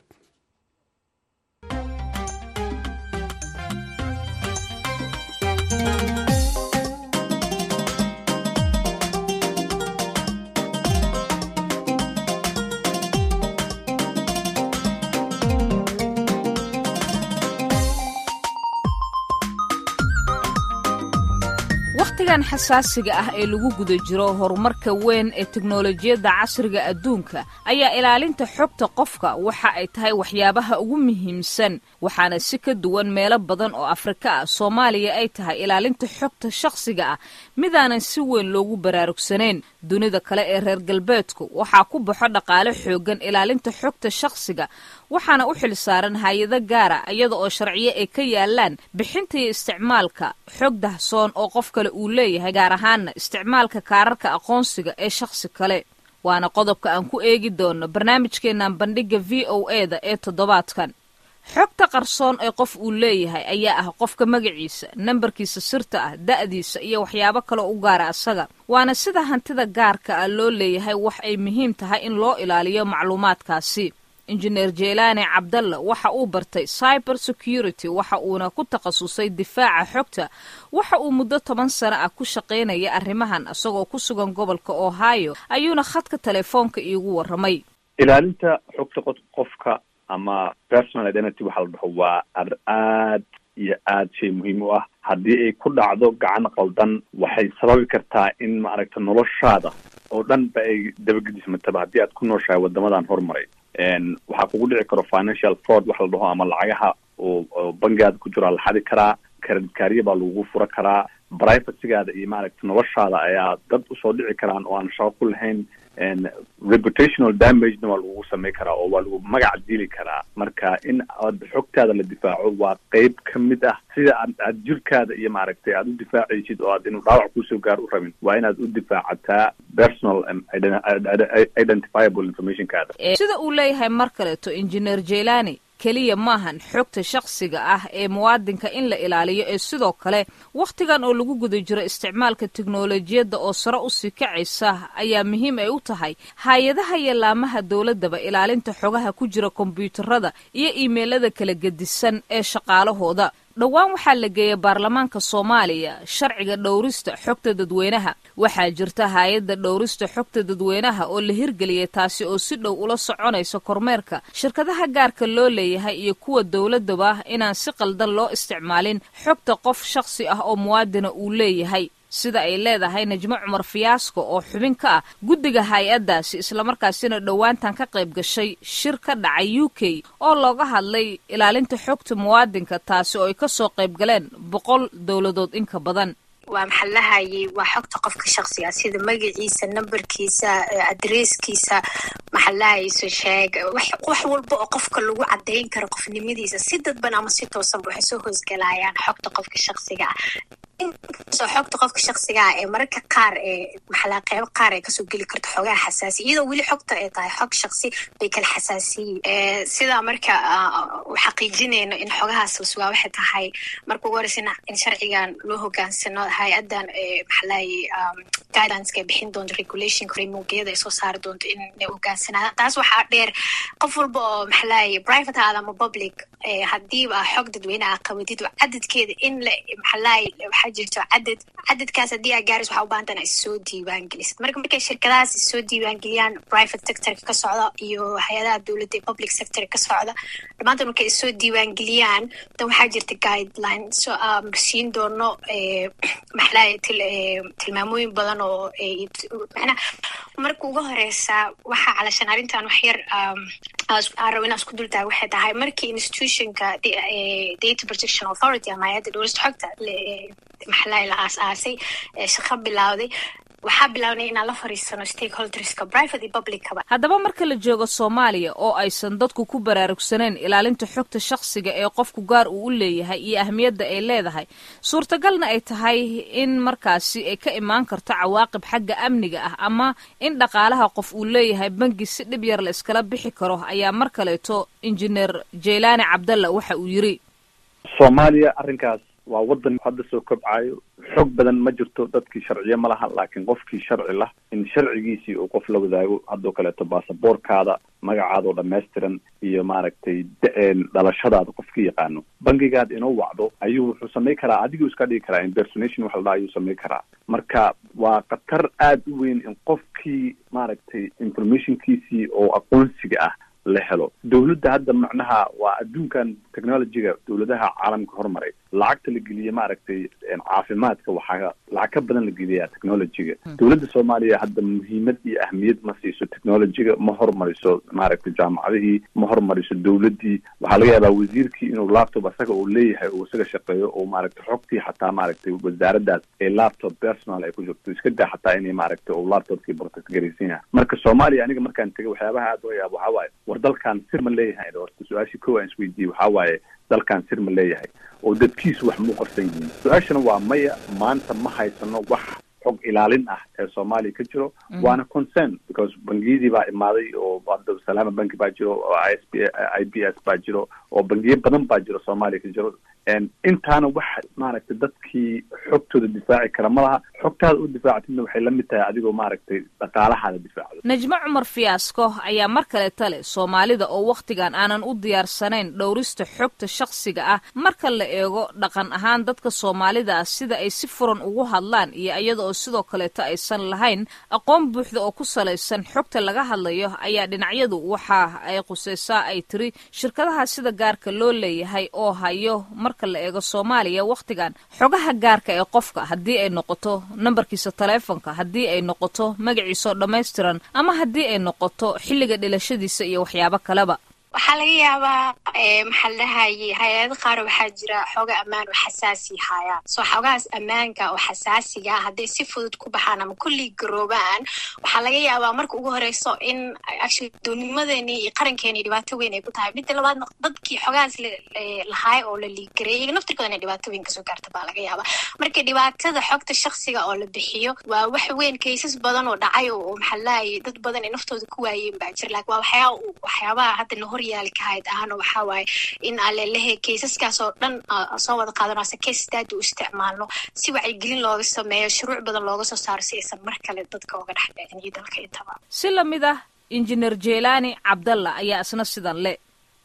wakhtigan xasaasiga ah ee lagu guda jiro horumarka weyn ee teknolojiyadda casriga adduunka ayaa ilaalinta xogta qofka waxa ay tahay waxyaabaha ugu muhiimsan waxaana si ka duwan meelo badan oo afrika ah soomaaliya ay tahay ilaalinta xogta shakhsiga ah midaanan si weyn loogu baraarugsanayn dunida kale ee reer galbeedku waxaa ku baxo dhaqaale xoogan ilaalinta xogta shakhsiga waxaana u xil saaran hay-ado gaara iyada oo sharciyo ay ka yaalaan bixinta iyo isticmaalka xog dahsoon oo qof kale uu leeyahay gaar ahaana isticmaalka kaararka aqoonsiga ee shakhsi kale waana qodobka aan ku eegi doono barnaamijkeennan bandhigga v o e da ee toddobaadkan xogta qarsoon ee qof uu leeyahay ayaa ah qofka magaciisa nambarkiisa sirta ah da'diisa iyo waxyaabo kaloo u gaara asaga waana sida hantida gaarka ah loo leeyahay wax ay muhiim tahay in loo ilaaliyo macluumaadkaasi injineer jeelaane cabdalla waxa uu bartay cyber security waxa uuna ku takhasusay difaaca xogta waxa uu muddo toban sano ah ku shaqaynaya arrimahan isagoo ku sugan gobolka ohio ayuuna khadka telefoonka iigu warramay ilaalinta xogta qofka ama personal identity waxa la dhaho waa ar aad iyo aad shay muhiim u ah haddii ay ku dhacdo gacan qaldan waxay sababi kartaa in maaragta noloshaada oo dhan ba ay dabagedismataba haddii aad ku nooshahay wadamadan horumaray waxaa kugu dhici karo financial fraud waxa la dhaho ama lacagaha oo bangigaada ku jiraa la xadi karaa karadkaariya baa lagugu fura karaa privacygaada iyo maaragta noloshaada ayaa dad usoo dhici karaan oo aan shaqo ku lahayn reputational damagena waa lagugu samay karaa oo waa lagu magac dili karaa marka in aad xogtaada la difaaco waa qeyb ka mid ah sida aad aad jirkaada iyo maaragtay aad u difaacaysid oo aad inuu dhaawac kusoo gaar u rabin waa inaad u difaacataa personal identifiable informationkaada sida uu leeyahay mar kaleeto injineer jelani keliya maahan xogta shakhsiga ah ee muwaadinka in la ilaaliyo ee sidoo kale wakhtigan oo lagu guda jiro isticmaalka teknolojiyadda oo sare usii kacaysa ayaa muhiim ay u tahay hay-adaha iyo laamaha dowladdaba ilaalinta xogaha ku jira kombyuutarada iyo iimeylada kala gedisan ee shaqaalahooda dhowaan waxaa la geeyay baarlamaanka soomaaliya sharciga dhowrista xogta dadweynaha waxaa jirta hay-adda dhowrista xogta dadweynaha oo la hirgeliyay taasi oo si dhow ula soconaysa kormeerka shirkadaha gaarka loo leeyahay iyo kuwa dowladaba inaan si qaldan loo isticmaalin xogta qof shakhsi ah oo muwaadina uu leeyahay sida ay leedahay najmo cumar fiyaasko oo xubin ka ah guddiga hay-addaasi islamarkaasina dhowaantan ka qayb gashay shir ka dhacay u k oo looga hadlay ilaalinta xogta muwaadinka taasi oo ay ka soo qayb galeen boqol dowladood inka badan waa maxaa lahayay waa xogta qofka shaksiga sida magaciisa nambarkiisa adresskiisa maxaa lahayso sheeg wax walba oo qofka lagu cadayn karo qofnimadiisa si dadban ama si toosanba waxay soo hoosgalayaan xogta qofka shaksiga ah inkastoo xogta qofka shaksigaa ee mararka qaar ee maxalaa qeybo qaar ay kasoo geli karto xogaha xasaasi iyadoo weli xogta ay tahay xog shaksi bay kala xasaasiyiin sidaa marka xaqiijinayno in xogahaas la sugaa waxay tahay marka ugu horeysa in sharcigan loo hogaansano hay-adan maxalaaye guidanceka ay bixin doonto regulation frameworkyada ay soo saari doonto inay hogaansanaan taas waxaa dheer qof walba oo maxalaaye private aada ama public hadiiba xog dadweyne a qabatid cadadkeeda in la maxalaaye waxaa jirto cadad cadadkaas haddii aa gaaris waxaa u baahantana issoo diiwaan gelisid marka markay shirkadahaas issoo diiwaan geliyaan private sectorka ka socda iyo hay-adaha dowladda ee public sector ka socda dhammaantan markay issoo diiwaan geliyaan dan waxaa jirta guideline so siin doono maxalaaye tilmaamooyin badan oo macnaa marka ugu horeysa waxaa calashan arrintan wax yar aan rabo inaan isku dultaaga waxay tahay markii institutionka data protection authority ama hay-adda dhowrista xogta maxalaaye la aas-aasay shaqo bilowday waxaa bilaabnay inaan la fariisano stakeholderska private iyo publickaba haddaba marka la joogo soomaaliya oo aysan dadku ku baraarugsaneen ilaalinta xogta shakhsiga ee qofku gaar uu u leeyahay iyo ahmiyadda ay leedahay suurtagalna ay tahay in markaasi ay ka imaan karto cawaaqib xagga amniga ah ama in dhaqaalaha qof uu leeyahay bangi si dhib yar la iskala bixi karo ayaa mar kaleeto injineer jeylaani cabdalla waxa uu yiri soomaaliya arrinkaas waa waddan hadda soo kobcayo xog badan ma jirto dadkii sharciye ma laha laakiin qofkii sharci lah in sharcigiisii uu qof la wadaago haddoo kaleeto baasaboorkaada magacaadoo dhammaystiran iyo maaragtay dhalashadaada qofka yaqaano bangigaad inuu wacdo ayuu wuxuu samay karaa adiguu iska dhigi karaa impersonation waxa la dhaha ayuu samay karaa marka waa khatar aada u weyn in qofkii maaragtay informationkiisii oo aqoonsiga ah la helo dawladda hadda macnaha waa adduunkan technologyga dawladaha caalamka hormaray lacagta la geliya maaragtay caafimaadka waxaa lacag ka badan la geliyaa technologyga dawladda soomaaliya hadda muhiimad iyo ahmiyad ma siiso technologyga ma hormariso maaragtay jaamacadihii ma hormariso dawladdii waxaa laga yaabaa wasiirkii inuu laptop asaga uu leeyahay uu isaga shaqeeyo oo maaragtay xogtii xataa maaragtay wasaaraddaas ee laptop personal ay ku jirto iska daa xataa inay maaragtay uu laptopkii protect garaysan yahay marka soomaaliya aniga markaan tegay waxyaabaha aad uga yaabo waxaa waaye war dalkan sir ma leeyahay horta su-aashii kow aan isweydiiyey waxaa waaye dalkan sir ma leeyahay oo dadkiisu wax muu qarsan yihiin su-aashana waa maya maanta ma haysano wax xog ilaalin ah ee soomaaliya ka jiro waana concern because bangiyadii baa imaaday oo hadda salaama banki baa jiro oo i s b i b s baa jiro oo bangiyo badan baa jiro soomaaliya ka jiro intaana wax maaragtay dadkii xogtooda difaaci kara ma laha xogtaada u difaactidna waxay la mid tahay adigoo maaragtay dhaqaalahaada difaacdo najmo cumar fiyaasko ayaa mar kale tale soomaalida oo wakhtigan aanan u diyaarsanayn dhowrista xogta shakhsiga ah marka la eego dhaqan ahaan dadka soomaalida ah sida ay si furan ugu hadlaan iyo iyada oo sidoo kaleeto aysan lahayn aqoon buuxda oo ku salaysan xogta laga hadlayo ayaa dhinacyadu waxa ay qusaysaa ay tiri shirkadaha sida gaarka loo leeyahay oo hayo marka la eego soomaaliya wakhtigan xogaha gaarka ee qofka haddii ay noqoto nambarkiisa taleefonka haddii ay noqoto magaciisaoo dhammaystiran ama haddii ay noqoto xilliga dhilashadiisa iyo waxyaabo kaleba waxaa laga yaabaa maxaa la dhahaye hay-ado qaar waxaa jira xooga ammaan oo xasaasi haayaan soo xoogahaas ammaanka oo xasaasiga ah hadday si fudud ku baxaan ama kullii garoobaan waxaa laga yaabaa marka ugu horeyso in actually doonimadeeni iyo qarankeeni dhibaato weyn ay ku tahay midda labaadna dadkii xoogahaas lahaay oo la liigareeyay iyaga naftirkooda inay dhibaato weyn kasoo gaarta baa laga yaabaa marka dhibaatada xogta shaksiga oo la bixiyo waa wax weyn kaysas badan oo dhacay oo maxaa la dhahaye dad badan ay naftooda ku waayeen baa jira laakiin waa waxyaa waxyaabaha hadda nahor yaalkahayd ahana waxaa waaye in alelehe kaysaskaas oo dhan soo wada qaadano ase case study u isticmaalno si wacyigelin looga sameeyo shuruuc badan looga soo saaro si aysan mar kale dadka oga dhex dhicin iyo dalka intaba si lamid ah injineer jeylaani cabdalla ayaa isna sidan le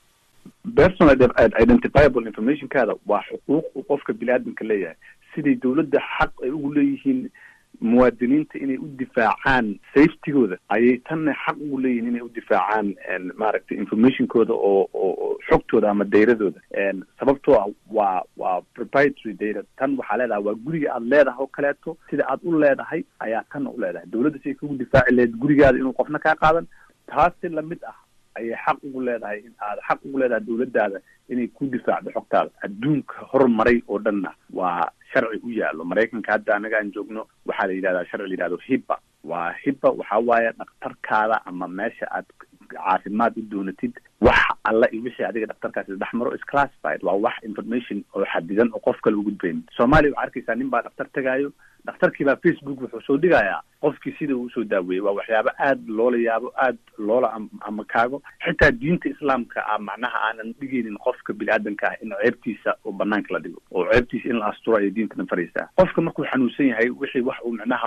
personal identifiable informationkaada waa xuquuq uu qofka bini-aadamka leeyahay siday dawladda xaq ay ugu leeyihiin muwaadiniinta inay u difaacaan safetygooda ayay tanna xaq ugu leeyihin inay u difaacaan maaragtay informationkooda oo oo xogtooda ama dayradooda sababtoo ah waa waa proprietary data tan waxaa leedahay waa guriga aad leedahay oo kaleeto sida aad u leedahay ayaa tanna u leedahay dawladda si ay kugu difaaci lahayd gurigaada inuu qofna kaa qaadan taasi lamid ah ayay xaq ugu leedahay in aad xaq ugu leedahay dawladdaada inay ku difaacdo xogtaada adduunka horumaray oo dhanna waa sharci u yaallo maraykanka hadda anaga aan joogno waxaa la yidhahdaa sharci la yidhahdo hibba waa hibba waxaa waaye dhakhtarkaada ama meesha aad caafimaad u doonatid wax alla iyo wixii adiga dhaktarkaasi dhex maro is classified waa wax information oo xadidan oo qof kale u gudbayn soomaaliya waxaa arkaysaa nin baa dhaktar tegaayo dhakhtarkii baa facebook wuxuu soo dhigayaa qofkii sida uu usoo daaweeyey waa waxyaabo aad loola yaabo aad loola amakaago xitaa diinta islaamka ah macnaha aanan dhigaynin qofka bini-aadanka ah in ceebtiisa oo banaanka la dhigo oo ceebtiisa in la asturo ayay diintana faraysaa qofka markuu xanuunsan yahay wixii wax uu micnaha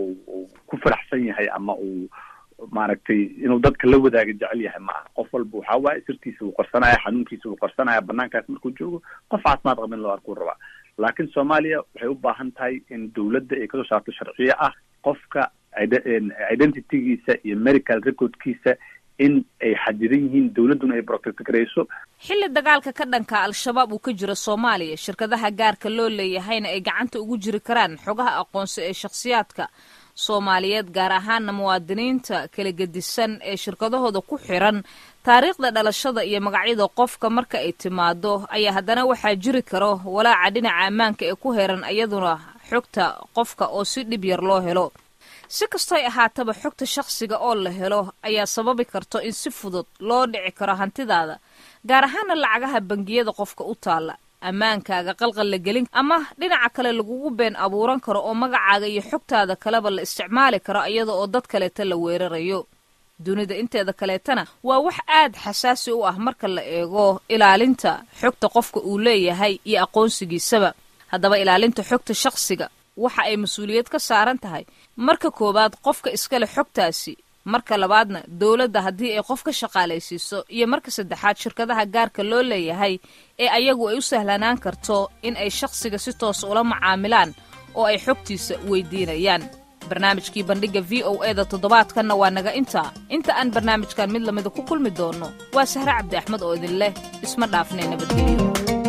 uu ku faraxsan yahay ama uu maaragtay inuu dadka la wadaaga jecel yahay ma aha qof walba waxaa waaye sirtiisa wuu qarsanaya xanuunkiisa wuu qarsanaya banaankaas markuu joogo qof caafimaad qaba in loo arkuu rabaa laakiin soomaaliya waxay u baahan tahay in dawladda ay kasoo saarto sharciyo ah qofka identitygiisa iyo medical recordkiisa in ay xadidan yihiin dawladduna ay protect garayso xilli dagaalka ka dhanka al-shabaab uu ka jiro soomaaliya shirkadaha gaarka loo leeyahayna ay gacanta ugu jiri karaan xogaha aqoonsi ee shakhsiyaadka soomaaliyeed gaar ahaana muwaadiniinta kala gedisan ee shirkadahooda ku xiran taariikhda dhalashada iyo magacyada qofka marka ay timaado ayaa haddana waxaa jiri karo walaaca dhinaca ammaanka ee ku heran iyaduna xogta qofka oo si dhib yar loo helo si kastoy ahaataba xogta shakhsiga oo la helo ayaa sababi karto in si fudud loo dhici karo hantidaada gaar ahaana lacagaha bangiyada qofka u taalla ammaankaaga qalqal la gelin ama dhinaca kale lagugu been abuuran karo oo magacaaga iyo xogtaada kaleba la isticmaali karo iyada oo dad kaleeta la weerarayo dunida inteeda kaleetana waa wax aad xasaasi u ah marka la eego ilaalinta xogta qofka uu leeyahay iyo aqoonsigiisaba haddaba ilaalinta xogta shakhsiga waxa ay mas-uuliyad ka saaran tahay marka koowaad qofka iskale xogtaasi marka labaadna dowladda haddii ay qof ka shaqaalaysiiso iyo marka saddexaad shirkadaha gaarka loo leeyahay ee ayagu ay u sahlanaan karto in ay shakhsiga si toos ula macaamilaan oo ay xogtiisa weydiinayaan barnaamijkii bandhigga v o e da toddobaadkanna waa naga intaa inta aan barnaamijkan mid lamida ku kulmi doonno waa sahre cabdi axmed oo idin leh isma dhaafnee nabadgelyo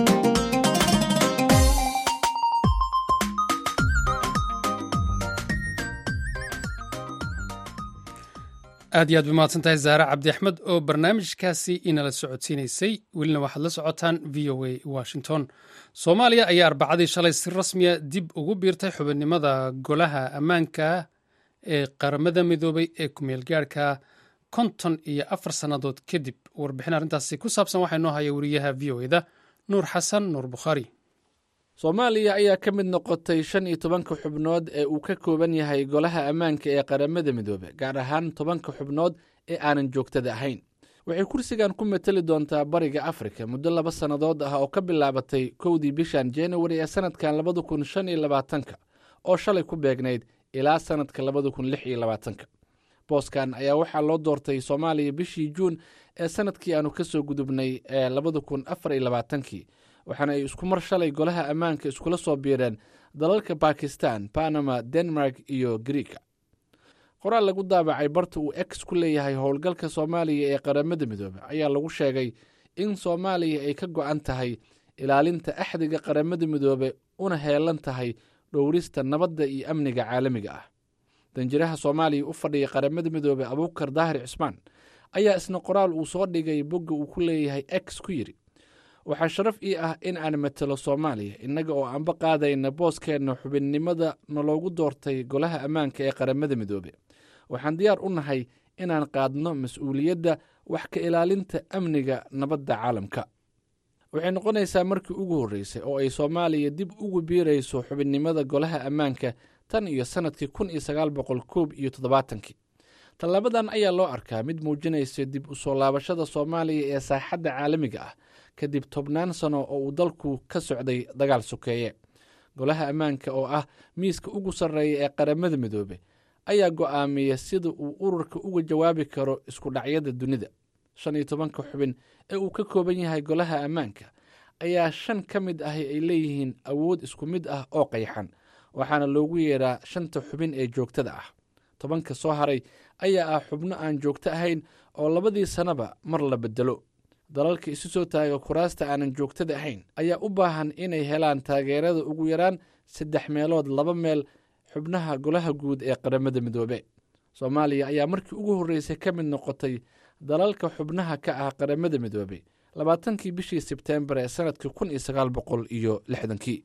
aad iyo aad bay mahadsan tahay zaare cabdi axmed oo barnaamijkaasi inala socodsiinaysay welina waxaad la socotaan v o a washington soomaaliya ayaa arbacadii shalay si rasmiya dib ugu biirtay xubinnimada golaha ammaanka ee qaramada midoobay ee kumeel gaarhka konton iyo afar sannadood kadib warbixin arrintaasi ku saabsan waxaa inoo haya wariyaha v o eda nuur xasan nuur bukhaari soomaaliya ayaa ka mid noqotay shan iyo tobanka xubnood ee uu ka kooban yahay golaha ammaanka ee qaramada midoobe gaar ahaan tobanka xubnood ee aanan joogtada ahayn waxay kursigan ku mateli doontaa bariga afrika muddo laba sannadood ah oo ka bilaabatay kowdii bishan januari ee sanadkan labada kun shan iyo labaatanka oo shalay ku beegnayd ilaa sanadka labada kun lix iyo labaatanka booskan ayaa waxaa loo doortay soomaaliya bishii juun ee sanadkii aanu ka soo gudubnay ee labada kun afar iyo labaatankii waxaana ay isku mar shalay golaha ammaanka iskula soo biireen dalalka bakistan panama denmark iyo griika qoraal lagu daabacay barta uu ex ku leeyahay howlgalka soomaaliya ee qaramada midoobe ayaa lagu sheegay in soomaaliya ay ka go-an tahay ilaalinta axdiga qaramada midoobe una heelan tahay dhowrista nabadda iyo amniga caalamiga ah danjiraha soomaaliya u fadhiya qaramada midoobe abuukar daahir cismaan ayaa isna qoraal uu soo dhigay bogga uu ku leeyahay ex ku yidhi waxaa sharaf ii ah in aan matelo soomaaliya innaga oo aanba qaadayna booskeenna xubinnimada naloogu doortay golaha ammaanka ee qaramada midoobe waxaan diyaar u nahay inaan qaadno mas-uuliyadda wax ka ilaalinta amniga nabadda caalamka waxay noqonaysaa markii ugu horreysay oo ay soomaaliya dib ugu biirayso xubinnimada golaha ammaanka tan iyo sannadkii kun iyo sagaal boqol koob iyo toddobaatankii tallaabadan ayaa loo arkaa mid muujinaysa dib u soo laabashada soomaaliya ee saaxadda caalamiga ah kadib tobnaan sano oo uu dalku ka socday dagaal sokeeye golaha ammaanka oo ah miiska ugu sarreeya ee qaramada midoobe ayaa go'aamiya sida uu ururka uga jawaabi karo isku dhacyada dunida shan iyo tobanka xubin ee uu ka kooban yahay golaha ammaanka ayaa shan ka mid ahi ay leeyihiin awood isku mid ah oo qayxan waxaana loogu yeedhaa shanta xubin ee joogtada ah tobanka soo haray ayaa ah xubno aan joogto ahayn oo labadii sannaba mar la bedelo dalalka isu soo taaga kuraasta aanan joogtada ahayn ayaa u baahan inay helaan taageerada ugu yaraan saddex meelood laba meel xubnaha golaha guud ee qaramada midoobe soomaaliya ayaa markii ugu horreysay ka mid noqotay dalalka xubnaha ka ah qaramada midoobe labaatankii bishii sebteembar ee sanadkii kun iyo sagaal boqol iyo lixdankii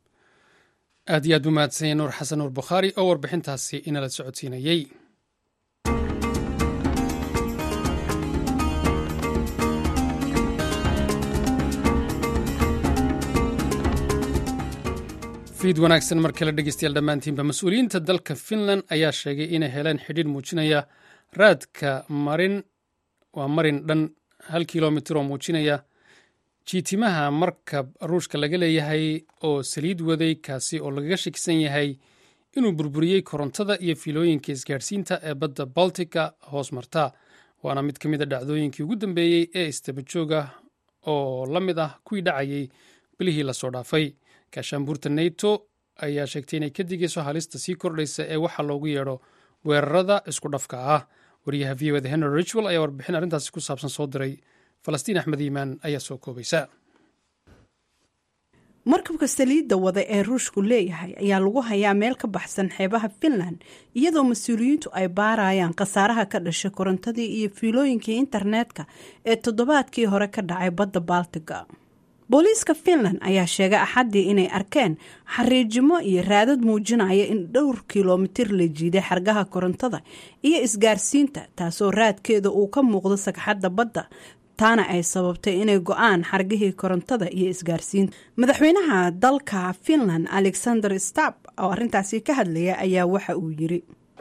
aad iyo aad buu mahadsanyay nuur xasan nuur bukhaari oo warbixintaasi inala socodsiinayey fiid wanaagsan mar kale dhegeystayaal dhammaantiinba mas-uuliyiinta dalka finland ayaa sheegay inay heleen xidhiidh muujinaya raadka marin waa marin dhan hal kilomitir oo muujinaya jiitimaha markab ruushka laga leeyahay oo saliid waday kaasi oo lagaga shakisan yahay inuu burburiyey korontada iyo fiilooyinka isgaadhsiinta ee badda baltica hoos marta waana mid ka mid a dhacdooyinkii ugu dambeeyey ee istabajooga oo la mid ah kuwii dhacayay bilihii lasoo dhaafay gaashaanbuurta nato ayaa sheegtay inay ka digayso halista sii kordhaysa ee waxa loogu yeedho weerarada isku dhafka ah wariyaha v oda henry richwell ayaa warbixin arrintaasi ku saabsan soo diray falastiin axmed iimaan ayaa soo koobaysa markabka saliidda wada ee ruushku leeyahay ayaa lagu hayaa meel ka baxsan xeebaha finland iyadoo mas-uuliyiintu ay baarayaan khasaaraha ka dhashay korontadii iyo fiilooyinkii internetka ee toddobaadkii hore ka dhacay badda baltiga booliiska finland ayaa sheegay axaddii inay arkeen xariijimo iyo raadad muujinaya in dhowr kilomitir la jiiday xargaha korontada iyo isgaarsiinta taasoo raadkeeda uu ka muuqdo sagxadda badda taana ay sababtay inay go-aan xargihii korontada iyo isgaarsiinta madaxweynaha dalka finland alexander stab oo arrintaasi ka hadlaya ayaa waxa uu yiri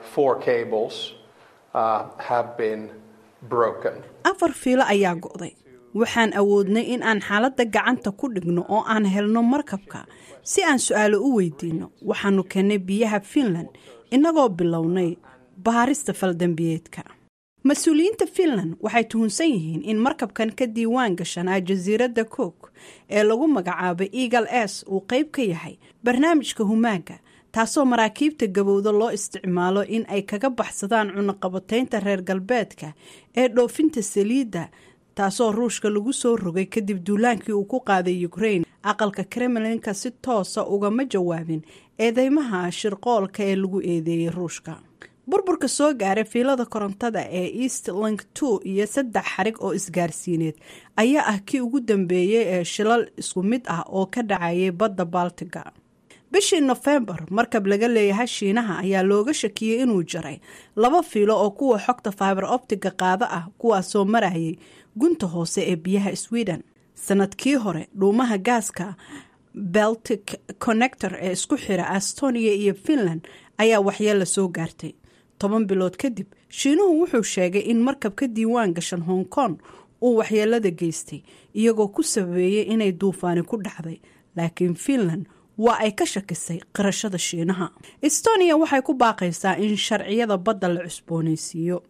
afar fiilo ayaa go'day waxaan awoodnay in aan xaaladda gacanta ku dhigno oo aan helno markabka si aan su-aalo u weydiino waxaanu keennay biyaha finland innagoo bilownay baarista faldambiyeedka mas-uuliyiinta finland waxay tuhunsan yihiin in markabkan ka diiwaan gashanaa jasiiradda cook ee lagu magacaabay eagal s uu qayb ka yahay barnaamijka humaaga taasoo maraakiibta gabowda loo isticmaalo in ay kaga baxsadaan cunaqabataynta reer galbeedka ee dhoofinta saliidda taasoo ruushka lagu soo rogay kadib duulaankii uu ku qaaday ukrain aqalka kremlinka si toosa ugama jawaabin eedeymaha shirqoolka ee lagu eedeeyey ruushka burburka soo gaaray fiilada korontada ee east link two iyo saddex xarig oo isgaarsiineed ayaa ah kii ugu dambeeyey ee shilal isku mid ah oo ka dhacayay badda baltiga bishii nofembar markab laga leeyahay shiinaha ayaa looga shakiyey inuu jaray laba fiilo oo kuwa xogta fiber optiga qaada ah kuwaasoo marayay gunta hoose ee biyaha sweden sanadkii hore dhuumaha gaaska beltic connector ee isku xira astonia iyo finland ayaa waxyeella soo gaartay toban bilood kadib shiinuhu wuxuu sheegay in markab ka diiwaan gashan hong kong uu waxyeelada geystay iyagoo ku sababeeyey inay duufaani ku dhacday laakiin finland waa ay ka shakisay qirashada shiinaha estonia waxay ku baaqaysaa in sharciyada badda la cusboonaysiiyo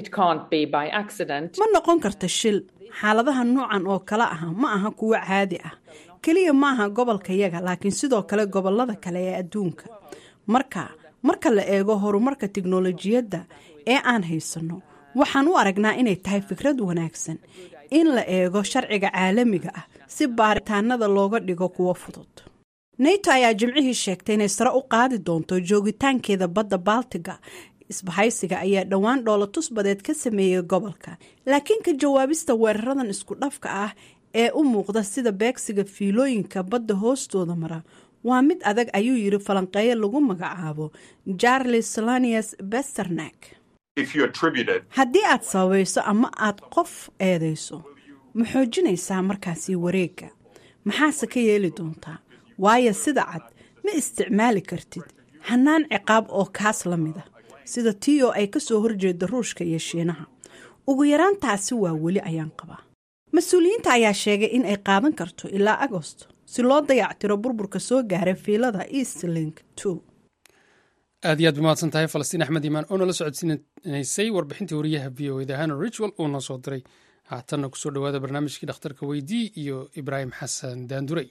ma noqon karta shil xaaladaha noocan oo kale ah ma aha kuwo caadi ah keliya maaha gobolka yaga laakiin sidoo kale gobolada kale ee adduunka marka marka la eego horumarka tiknolojiyadda ee aan haysanno waxaan u aragnaa inay tahay fikrad wanaagsan in la eego sharciga caalamiga ah si baaritaanada looga dhigo kuwo fudud nato ayaa jimcihii sheegtay inay sare u qaadi doonto joogitaankeeda badda baltiga isbahaysiga ayaa dhowaan dhoolatus badeed ka sameeyey gobolka laakiin ka jawaabista weeraradan isku dhafka ah ee u muuqda sida beegsiga fiilooyinka badda hoostooda mara waa mid adag ayuu yiri falanqeeyo lagu magacaabo charles lanius besternak haddii aad sababayso ama aad qof eedayso ma xoojinaysaa markaasi wareegga maxaase ka yeeli doontaa waayo sida cad ma isticmaali kartid hanaan ciqaab oo kaas la mid a sida tii oo ay kasoo horjeeda ruushka iyo shiinaha ugu yaraantaasi waa weli ayaan qabaa mas-uuliyiinta ayaa sheegay in ay qaadan karto ilaa agosto si loo dayactiro burburka soo gaaray fiilada eastlink two aad iyo aad bamahadsan tahay falastiin axmed iimaan oo nala socodsiinaysay warbixintii wariyaha v o eda hana ritual uu noo soo diray haatanna kusoo dhowaada barnaamijkii dhakhtarka weydii iyo ibraahim xasan daandurey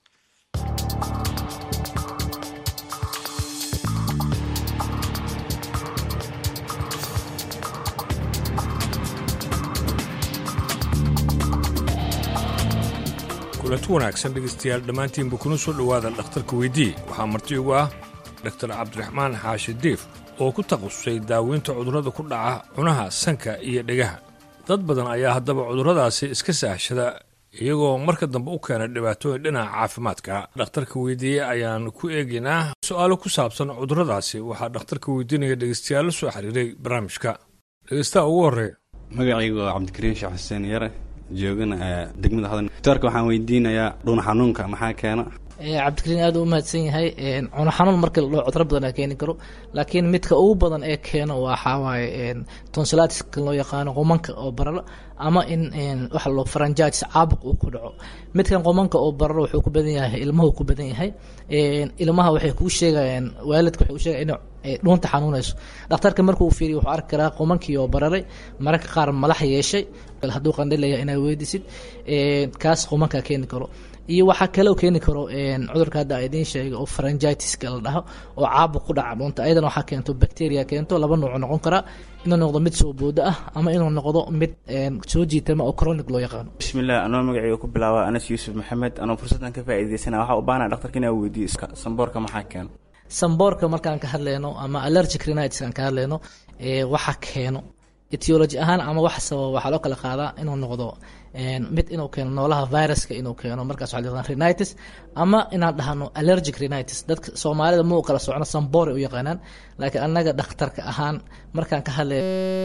kulanti wanaagsan dhegaystayaal dhammaantiinba kuna soo dhowaada dhakhtarka weydii waxaa marti ugu ah doktar cabdiraxmaan xaashi diif oo ku takhasusay daaweynta cudurrada ku dhaca cunaha sanka iyo dhegaha dad badan ayaa haddaba cudurradaasi iska saahshada iyagoo marka dambe u keena dhibaatooyin dhinaca caafimaadka dhakhtarka weydiiye ayaan ku eegaynaa su'aalo ku saabsan cudurradaasi waxaa dhakhtarka weydiinaya dhegaystayaal la soo xiriiray barnaamijka dhegaystaha ugu horreeya magacaygu waa cabdikariim sheekh xuseen yare joogana degmada hodan doctoorka waxaan weydiinayaa dhuun xanuunka maxaa keena cabdikariin aad u mahadsan yahay cuno xanuun markii la dhaho cudro badan aa keeni karo laakiin midka ugu badan ee keeno waxaa waaye tonsilatiska loo yaqaano qomanka oo bararo ama in waxa loo faranjaatis caabuq uu ku dhaco midkan qomanka oo bararo wuxuu ku badan yahay ilmuhu ku badan yahay ilmaha waxay kuu sheegayaan waalidka waxay u sheegayaan inay dhuunta xanuunayso dhakhtarka markuu fiiriyo wuxuu arki karaa qomankii oo bararay mararka qaar malax yeeshay hadduu qandhilaya inaa weydisid kaas qomankaa keeni karo iyo waxaa kaloo keeni karo cudurka hadda idiin sheegay oo faranjitiska la dhaho oo caabuq ku dhaca dhuunta ayadana waxaa keento bacteria keento laba nuuc noqon karaa inuu noqdo mid soo boodo ah ama inuu noqdo mid soo jiitama oo chronic loo yaqaano bismillah anoo magacayga ku bilaaba anas yuusuf maxamed anoo fursaddan ka faa'iidaysana waxaa u baahana dhaktarka inaa weydiiyo samboorka maxaa keeno samboorka markaan ka hadleyno ama allergic rhinitis aan ka hadleyno waxa keeno etiology ahaan ama wax sababa waxaa loo kala qaadaa inuu noqdo mid inuu keeno noolaha viruska inuu keeno markaas waxaa la rhinitis ama inaan dhahno allergic rhinitis dadka soomaalida ma u kala socno samboore u yaqaanaan laakiin annaga dhakhtarka ahaan markaan ka hadlay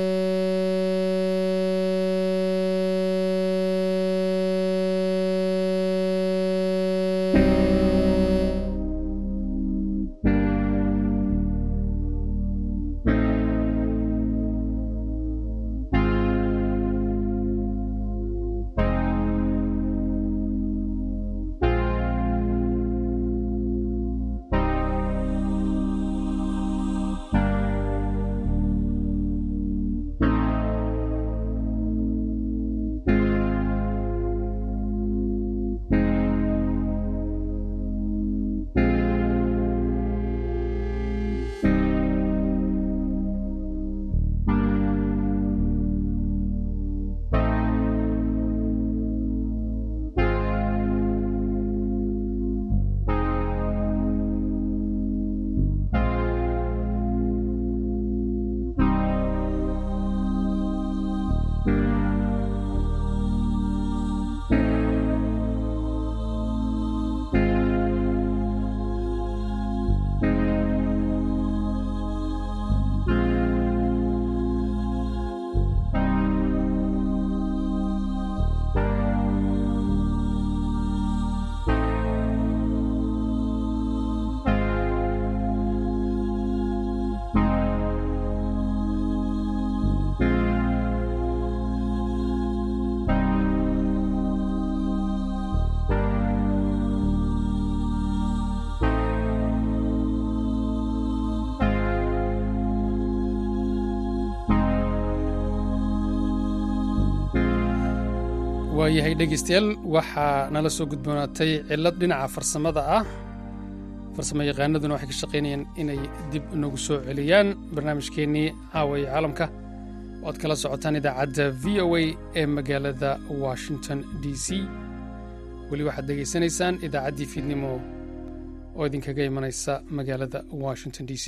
waayahay dhegaystayaal waxaa nala soo gudboonaatay cillad dhinaca farsamada ah farsamo yaqaanaduna waxay ka shaqaynayaan inay dib nagu soo celiyaan barnaamijkeennii caawaya caalamka oo aad kala socotaan idaacadda v o a ee magaalada washington d c weli waxaad dhegaysanaysaan idaacaddii fiidnimo oo idinkaga imanaysa magaalada washington d c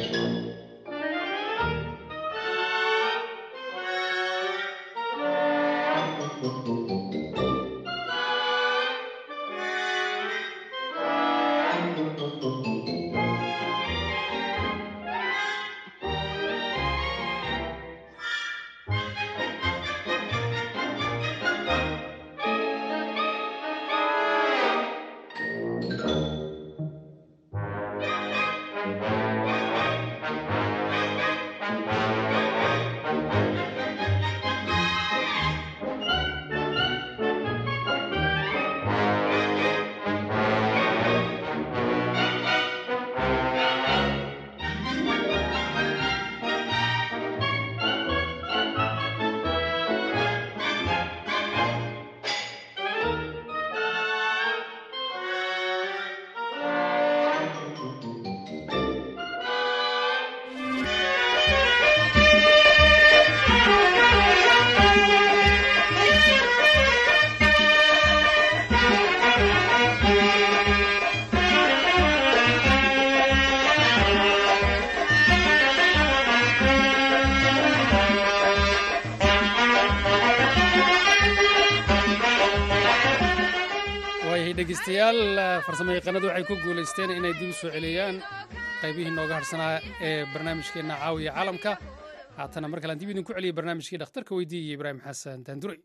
waayahay dhegeystayaal farsamo yaqaanadu waxay ku guulaysteen inay dib u soo celiyaan qaybihii nooga harsanaa ee barnaamijkeenna caawiya caalamka haatana mar kalean dib idinku celiyay barnaamijkii dhakhtarka weydiiya ibraahim xasan daanduray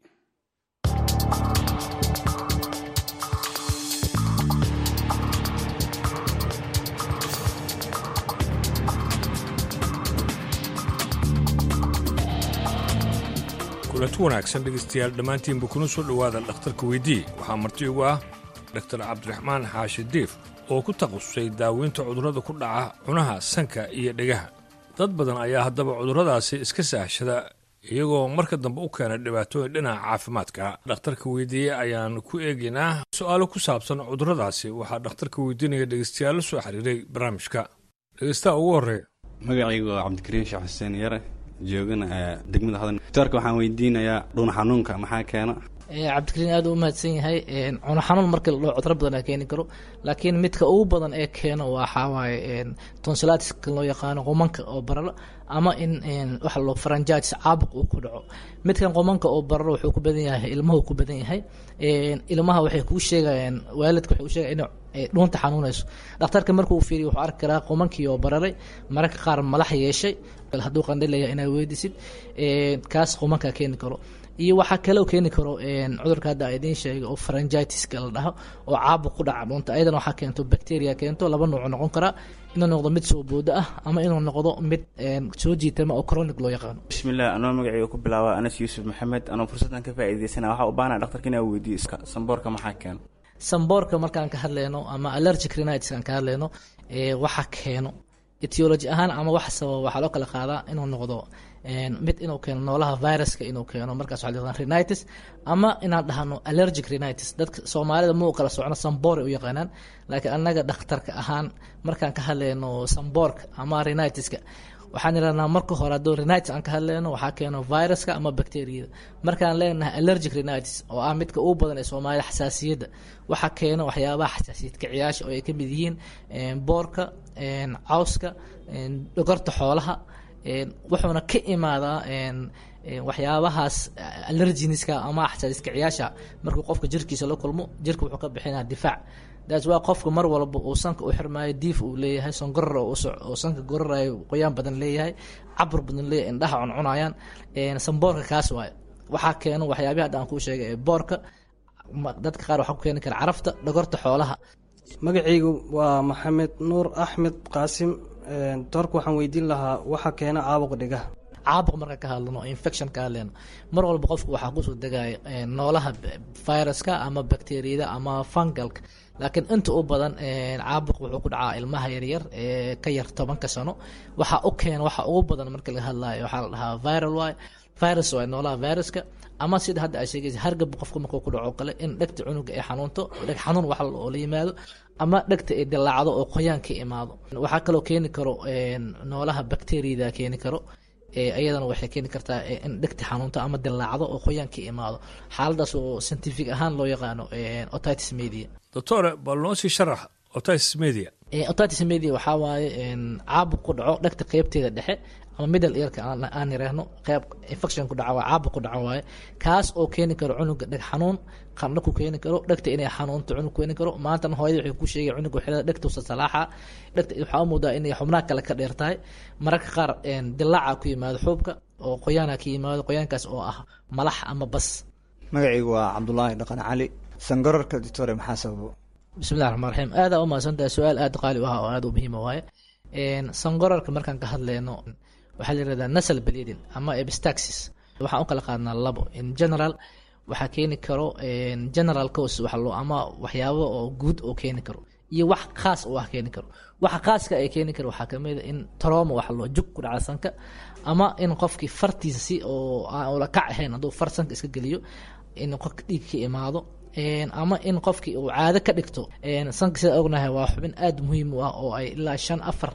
kulanti wanaagsan dhegaystayaal dhammaantiinba kuna soo dhowaada dhakhtarka weydii waxaa marti ugu ah dhaktar cabdiraxmaan xaashi diif oo ku takhasusay daaweynta cudurrada ku dhaca cunaha sanka iyo dhegaha dad badan ayaa haddaba cudurradaasi iska saahshada iyagoo marka dambe u keena dhibaatooyin dhinaca caafimaadka dhakhtarka weydiiye ayaan ku eegaynaa su-aalo ku saabsan cudurradaasi waxaa dhakhtarka weydiinaya dhegaystayaal la soo xiriiray barnaamijka dhegaystaha ugu horreeya magacaygu waa cabdikariin sheekh xuseen yare joogana degmada hodan doctorka waxaan weydiinayaa dhuun xanuunka maxaa keena cabdikariin aad u mahadsan yahay cuno xanuun marka la dhaho cudro badan keeni karo laakiin midka ugu badan ee keeno waxaa waaye tonsilatiska loo yaqaano qumanka oo bararo ama in waxa loo faranjaatis caabuq uu ku dhaco midkan qumanka oo bararo wuxuu ku badan yahay ilmuhu ku badan yahay ilmaha waxay kuu sheegayaan waalidka waxay u sheegayaan in dhuunta xanuunayso dhakhtarka markuu fiiriyo wuxuu arki karaa qumankii oo bararay mararka qaar malax yeeshay hadduu qandhilaya inaad weydisid kaas qumanka keeni karo iyo waxaa kaloo keeni karo cudurka hadda idiin sheegay oo faranjitiska la dhaho oo caabuq ku dhaca dhuunta ayadana waxaa keento bacteria keento laba nuuc noqon karaa inuu noqdo mid soo boodo ah ama inuu noqdo mid soo jiitama oo chronic loo yaqaano bismillah anoo magacayga ku bilaaba anas yuusuf maxamed anoo fursaddan ka faa'iidaysana waxaa u baahana dhaktarka inaa weydiiyo samboorka maxaa keeno samboorka markaan ka hadleyno ama allergic rhinitis aan ka hadleyno waxa keeno etiology ahaan ama wax sababa waxaa loo kala qaadaa inuu noqdo mid inuu keeno noolaha viruska inuu keeno markaas waxaa la rhinitis ama inaan dhahno allergic rhinitis dadka soomaalida ma u kala socno samboor ay u yaqaanaan laakiin annaga dhakhtarka ahaan markaan ka hadleyno samboorka ama rhinitiska waxaan idhahnaa marka hore hadduu rhinitis aan ka hadleyno waxaa keeno viruska ama bacteriyada markaan leenahay allergic rhinitis oo ah midka ugu badan ee soomaalida xasaasiyadda waxaa keeno waxyaabaha xasaasiyad kiciyaasha oo ay ka mid yihiin boorka cawska dhogorta xoolaha wuxuuna ka imaadaa waxyaabahaas allerginiska ama xasaasiskiciyaasha markuu qofka jirkiisa la kulmo jirka wuxuu ka bixinaa difaac daas waa qofka mar walba uu sanka u xirmaayo diif uu leeyahay songorar oo sanka gorarayo qoyaan badan leeyahay cabur badan leeyahay indhaha cuncunayaan samboorka kaas waaye waxaa keeno waxyaabihi hadda aan kuu sheegay ee boorka dadka qaar waxaa ku keeni kara carafta dhogorta xoolaha magacaygu waa maxamed nuur axmed qaasim doorka waxaan weydiin lahaa waxa keena caabuqa dhigaha caabuq marka ka hadlano infection ka hadleyno mar walba qofku waxaa kusoo degaya noolaha viruska ama bacteriyada ama fungalka laakiin inta u badan caabuq wuxuu ku dhacaa ilmaha yaryar ee ka yar tobanka sano waxa u keena waxa ugu badan marka laga hadlayo waxaa la dhahaa viral waay virus waay noolaha viruska ama sida hadda ay sheegaysa hargab qofka markuu ku dhaco kale in dhegta cunuga ay xanuunto dheg xanuun wax oo la yimaado ama dhegta ay dilaacdo oo qoyaan ka imaado waxaa kaloo keeni karo noolaha bacteriyada keeni karo iyadana waxay keeni kartaa in dhegta xanuunto ama dilaacdo oo qoyaan ka imaado xaaladaas oo scientific ahaan loo yaqaano otitis media doctore bal noo sii sharax otitis media otitis media waxaa waaye caabuq ku dhaco dhegta qeybteeda dhexe ama middle earka aan yiraahno qeyb infection ku dhaca waa caabuq ku dhaca waaye kaas oo keeni karo cunuga dheg xanuun qandho ku keeni karo dhegta inay xanuunto cunug keeni karo maantana hooyada waxay ku sheegay cunuga xilada dhegtuusa salaaxa dhegta waxaa u moodaa inay xubnaha kale ka dheer tahay mararka qaar dilaaca ku yimaado xuubka oo qoyaana ka yimaado qoyaankaas oo ah malax ama bas magacaygu waa cabdulaahi dhaqan cali sangararka ditore maxaa sababo bismillahi raxmaan raxiim aada u mahadsantahay su-aal aada qaali u ah oo aada u muhiima waaye sangorarka markaan ka hadleyno waxaa la yirahdaa nasal bleeding ama epistaxis waxaan u kala qaadnaa labo in general waxaa keeni karo general cause waxa loo ama waxyaabo oo guud oo keeni karo iyo wax khaas oo ah keeni karo waxa khaaska ay keeni karo waxaa kamid a in trauma waxa loo jug ku dhaca sanka ama in qofkii fartiisa si oo aan ula kac ahayn hadduu far sanka iska geliyo in qofka dhiig ka imaado ama in qofkii uu caado ka dhigto sanka sida ognahay waa xubin aada muhiim u ah oo ay ilaa shan afar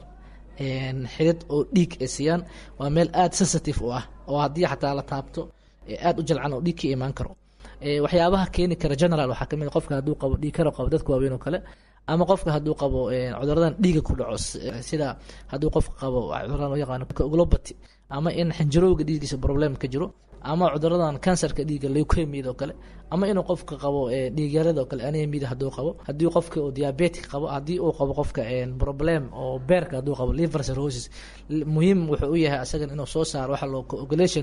xidid oo dhiig ay siiyaan waa meel aada sensitive u ah oo haddii xataa la taabto aada u jalcan oo dhiig ka imaan karo waxyaabaha keeni kara general waxaa kamid qofka hadduu qabo dhiig karo qabo dadka waaweyn oo kale ama qofka hadduu qabo cuduradan dhiiga ku dhaco sida hadduu qofka qabo cuduradan loo yaqaano globati ama in xinjirowga dhiigiisa problem ka jiro ama cuduradan kansarka dhiiga leukemiyada oo kale ama inuu qofka qabo dhiigyarada oo kale anemiyada hadduu qabo haddii qofka uu diabetic qabo haddii uu qabo qofka problem oo beerka hadduu qabo liver cirrhosis muhiim wuxuu u yahay asagan inuu soo saaro waxa loo coagulation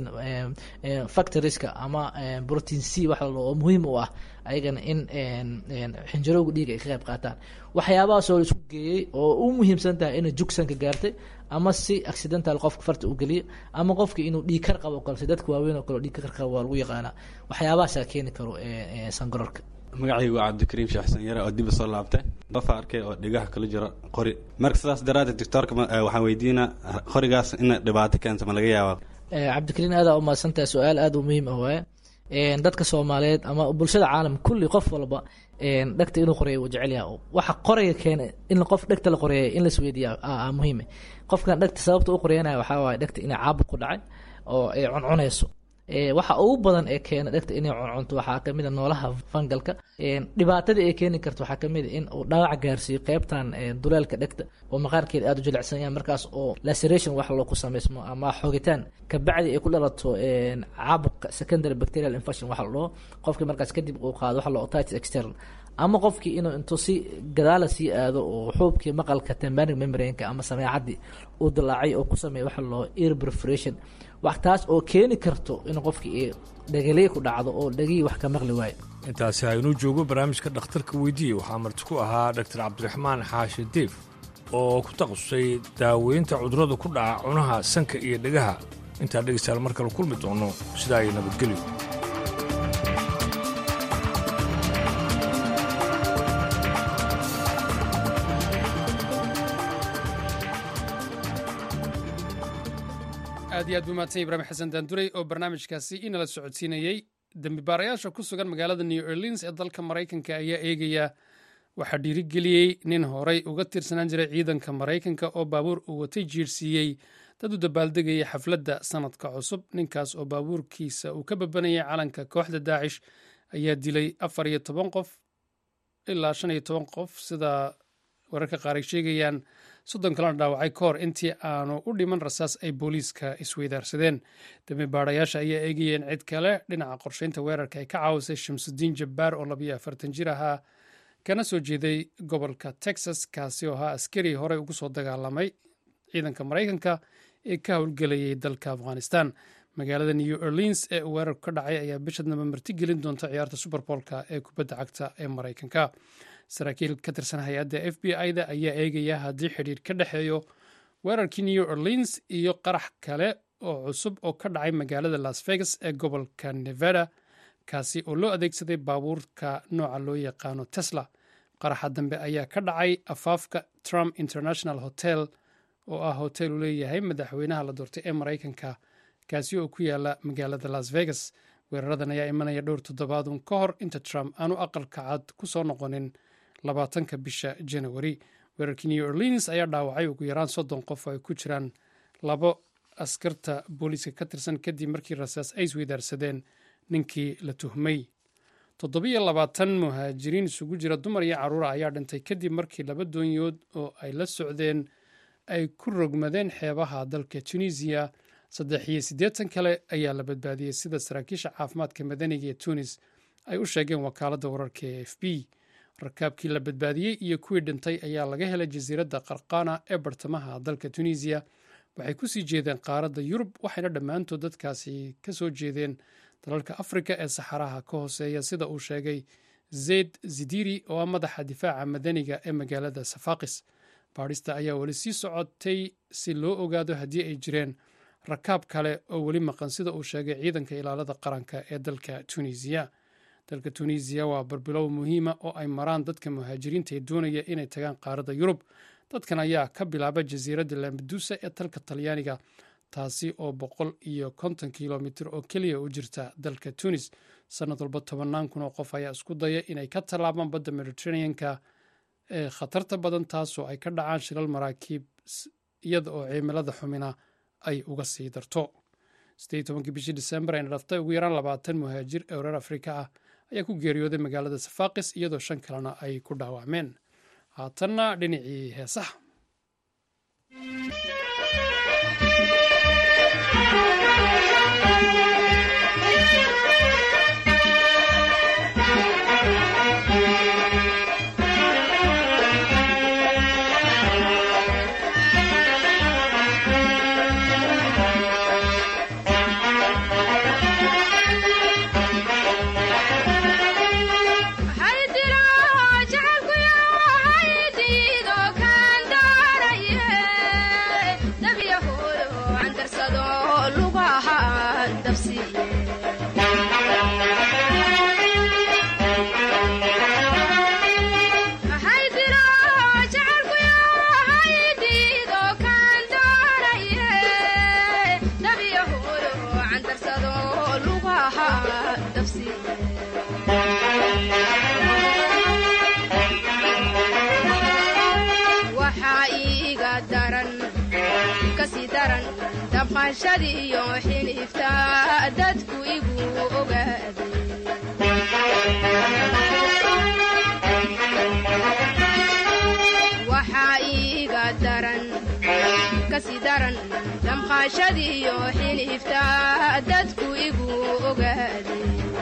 factorieska ama protein c waxa loo oo muhiim u ah ayagana in xinjirowga dhiiga ay ka qayb qaataan waxyaabahaas oo la isku geeyey oo u muhiimsan tahay inay jugsanka gaartay ama si accidental qofka farta u geliyo ama qofka inuu dhiig kar qabo kale si dadka waaweyn oo kale dhiig kar qabo waa lagu yaqaanaa waxyaabahaasaa keeni karo sangarorka magacaygu waa cabdikariim shaaxsan yare oo dib soo laabtay dafa arkay oo dhigaha kala jiro qori marka sidaas daraaddeed doctoorka waxaan weydiinaa qorigaas ina dhibaato keento ma laga yaabaa cabdikariim aadaa u mahadsantahay su-aal aada u muhiim ah waaye dadka soomaaliyeed ama bulshada caalam kulli qof walba dhegta inuu qoreeyo uu jecel yahay waxa qoraya keena in qof dhegta la qoreeya in la isweydiiya muhiime qofkan dhegta sababta u qoreyanaya waxaa waaye dhegta inay caabuq ku dhacay oo ay cuncunayso waxa ugu badan ee keena dhegta inay cuncunto waxaa kamid a noolaha fangalka dhibaatada ay keeni karto waxaa kamid a in uu dhaawac gaarsiiyo qeybtan duleelka dhegta oo maqaarkeeda aada u jilicsan yahay markaas oo laceration wax loo ku samaysmo ama xogitaan kabacdi ay ku dhalato caabuqa secondary bacterial infection waxa la dhaho qofkii markaas kadib uu qaado waxa loo otitis external ama qofkii inuu intuu si gadaala sii aado oo xuubkii maqalka tembanic membrane-ka ama sameecadii uu dilaacay oo ku sameeya waxa loo ear perforation wax taas oo keeni karto in qofkii dhagaliye ku dhacdo oo dhagihii wax ka maqli waayo intaasi haynuu joogo barnaamijka dhakhtarka weydiiye waxaa marti ku ahaa dhaktar cabdiraxmaan xaashi diif oo ku takhasusay daaweynta cudurrada ku dhaca cunaha sanka iyo dhegaha intaa dhegaystayaal mar kale kulmi doono sidaa iyo nabadgelyo aad iyo aad buu mahadsan ibrahim xasan daanduray oo barnaamijkaasi inala socodsiinayey dembibaarayaasha ku sugan magaalada new orleans ee dalka maraykanka ayaa eegaya waxaa dhiirigeliyey nin horey uga tirsanaan jiray ciidanka maraykanka oo baabuur uu watay jiirsiiyey dad u dabaaldegayay xafladda sanadka cusub ninkaas oo baabuurkiisa uu ka babanayay calanka kooxda daacish ayaa dilay afar iyo toban qof ilaa shan iyo toban qof sida wararka qaar ay sheegayaan soddon kalena dhaawacay ka hor intii aanu u dhiman rasaas ay booliiska isweydaarsadeen dambi baadhayaasha ayaa eegayeen cid kale dhinaca qorsheynta weerarka ay ka caawisay shamsudiin jabbaar oo labayo afartan jir ahaa kana soo jeeday gobolka texas kaasi oo ahaa askari horey ugu soo dagaalamay ciidanka maraykanka ee ka howlgelayay dalka afghanistan magaalada new orleans ee uu weerarku ka dhacay ayaa bishadnaba martigelin doonta ciyaarta superboolka ee kubadda cagta ee maraykanka saraakiil ka tirsan hay-adda f b i-da ayaa eegaya haddii xidhiir ka dhexeeyo weerarkii new orleans iyo qarax kale oo cusub oo ka dhacay magaalada las vegas ee gobolka nevada kaasi oo loo adeegsaday baabuurka nooca loo yaqaano tesla qaraxa dambe ayaa ka dhacay afaafka trump international hotel oo ah hotel uu leeyahay madaxweynaha la doortay ee maraykanka kaasi oo ku yaala magaalada las vegas weeraradan ayaa imanaya dhowr toddobaadun ka hor inta trump aanu aqalka cad ku soo noqonin labaatanka bisha janawari weerarkii new orleans ayaa dhaawacay ugu yaraan soddon qof oo ay ku jiraan labo askarta booliiska ka tirsan kadib markii rasaas ay isweydaarsadeen ninkii la tuhmay toddobiyo labaatan muhaajiriin isugu jira dumar iyo carruura ayaa dhintay kadib markii laba doonyood oo ay la socdeen ay ku rogmadeen xeebaha dalka tunisiya saddex iyo siddeetan kale ayaa la badbaadiyey sida saraakiisha caafimaadka madaniga ee tunis ay u sheegeen wakaaladda wararka ee f b rakaabkii la badbaadiyey iyo kuwii dhintay ayaa laga helay jasiiradda qarqana ee bartamaha dalka tunisiya waxay kusii jeedeen qaaradda yurub waxayna dhammaantood dadkaasi ka soo jeedeen dalalka afrika ee saxaraha ka hooseeya sida uu sheegay zayd zidiri oo ah madaxa difaaca madaniga ee magaalada safaqis baadhista ayaa weli sii socotay si loo ogaado haddii ay jireen rakaab kale oo weli maqan sida uu sheegay ciidanka ilaalada qaranka ee dalka tunisiya dalka tunisiya waa barbilow muhiima oo ay maraan dadka muhaajiriinta ee doonaya inay tagaan qaaradda yurub dadkan ayaa ka bilaaba jasiiradda lambadusa ee dalka talyaaniga taasi oo boqol iyo konton kilomitir oo keliya u jirta dalka tunis sanad walba tobannaan kun oo qof ayaa isku daya inay ka tallaabaan badda mediteraneanka ee khatarta badan taasoo ay ka dhacaan shilal maraakiib iyada oo cimilada xumina ay uga sii darto siddeed tobankii bishii disembar ayna dhaftay ugu yaraan labaatan muhaajir ee reer afrika ah ayaa ku geeriyooday magaalada safaqis iyadoo shan kalena ay ku dhaawacmeen haatanna dhinacii heesaha damqashadiiyo xiniifta dadku igu ogaaday waxaa iiga daran kasii daran damqashadiiyo xiniifta dadku igu ogaaday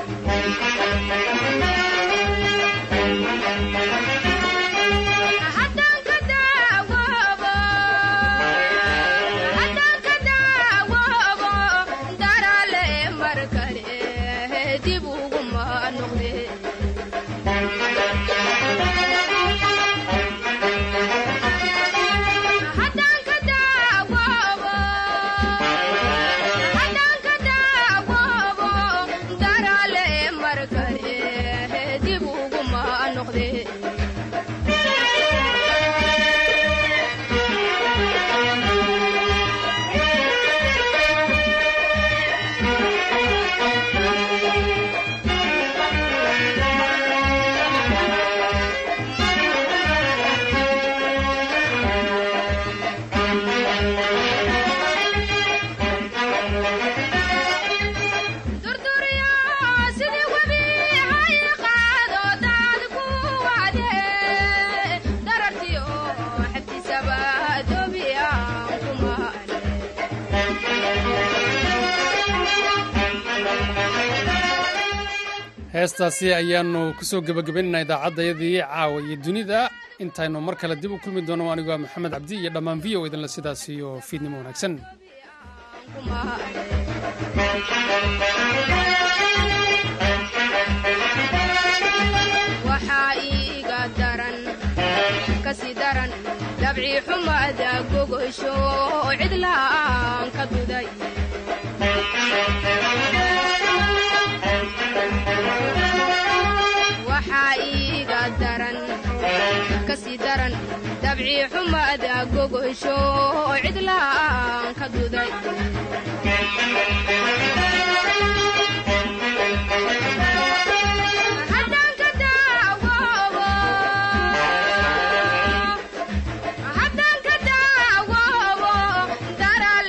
heestaasi ayaanu kusoo gebagabaynaynaa idaacaddayadii caawa iyo dunida intaynu mar kale dib u kulmi doono anigu waa maxamed cabdi iyo dhammaan v o idinle sidaas iyo fiidnimo wanaagsan waxaa iiga daran kasii daran dabcii xumada gogosho cidlaan ka duday waxaa iiga daran kasii daran dabcii xumada gogosho cidlaan ka duday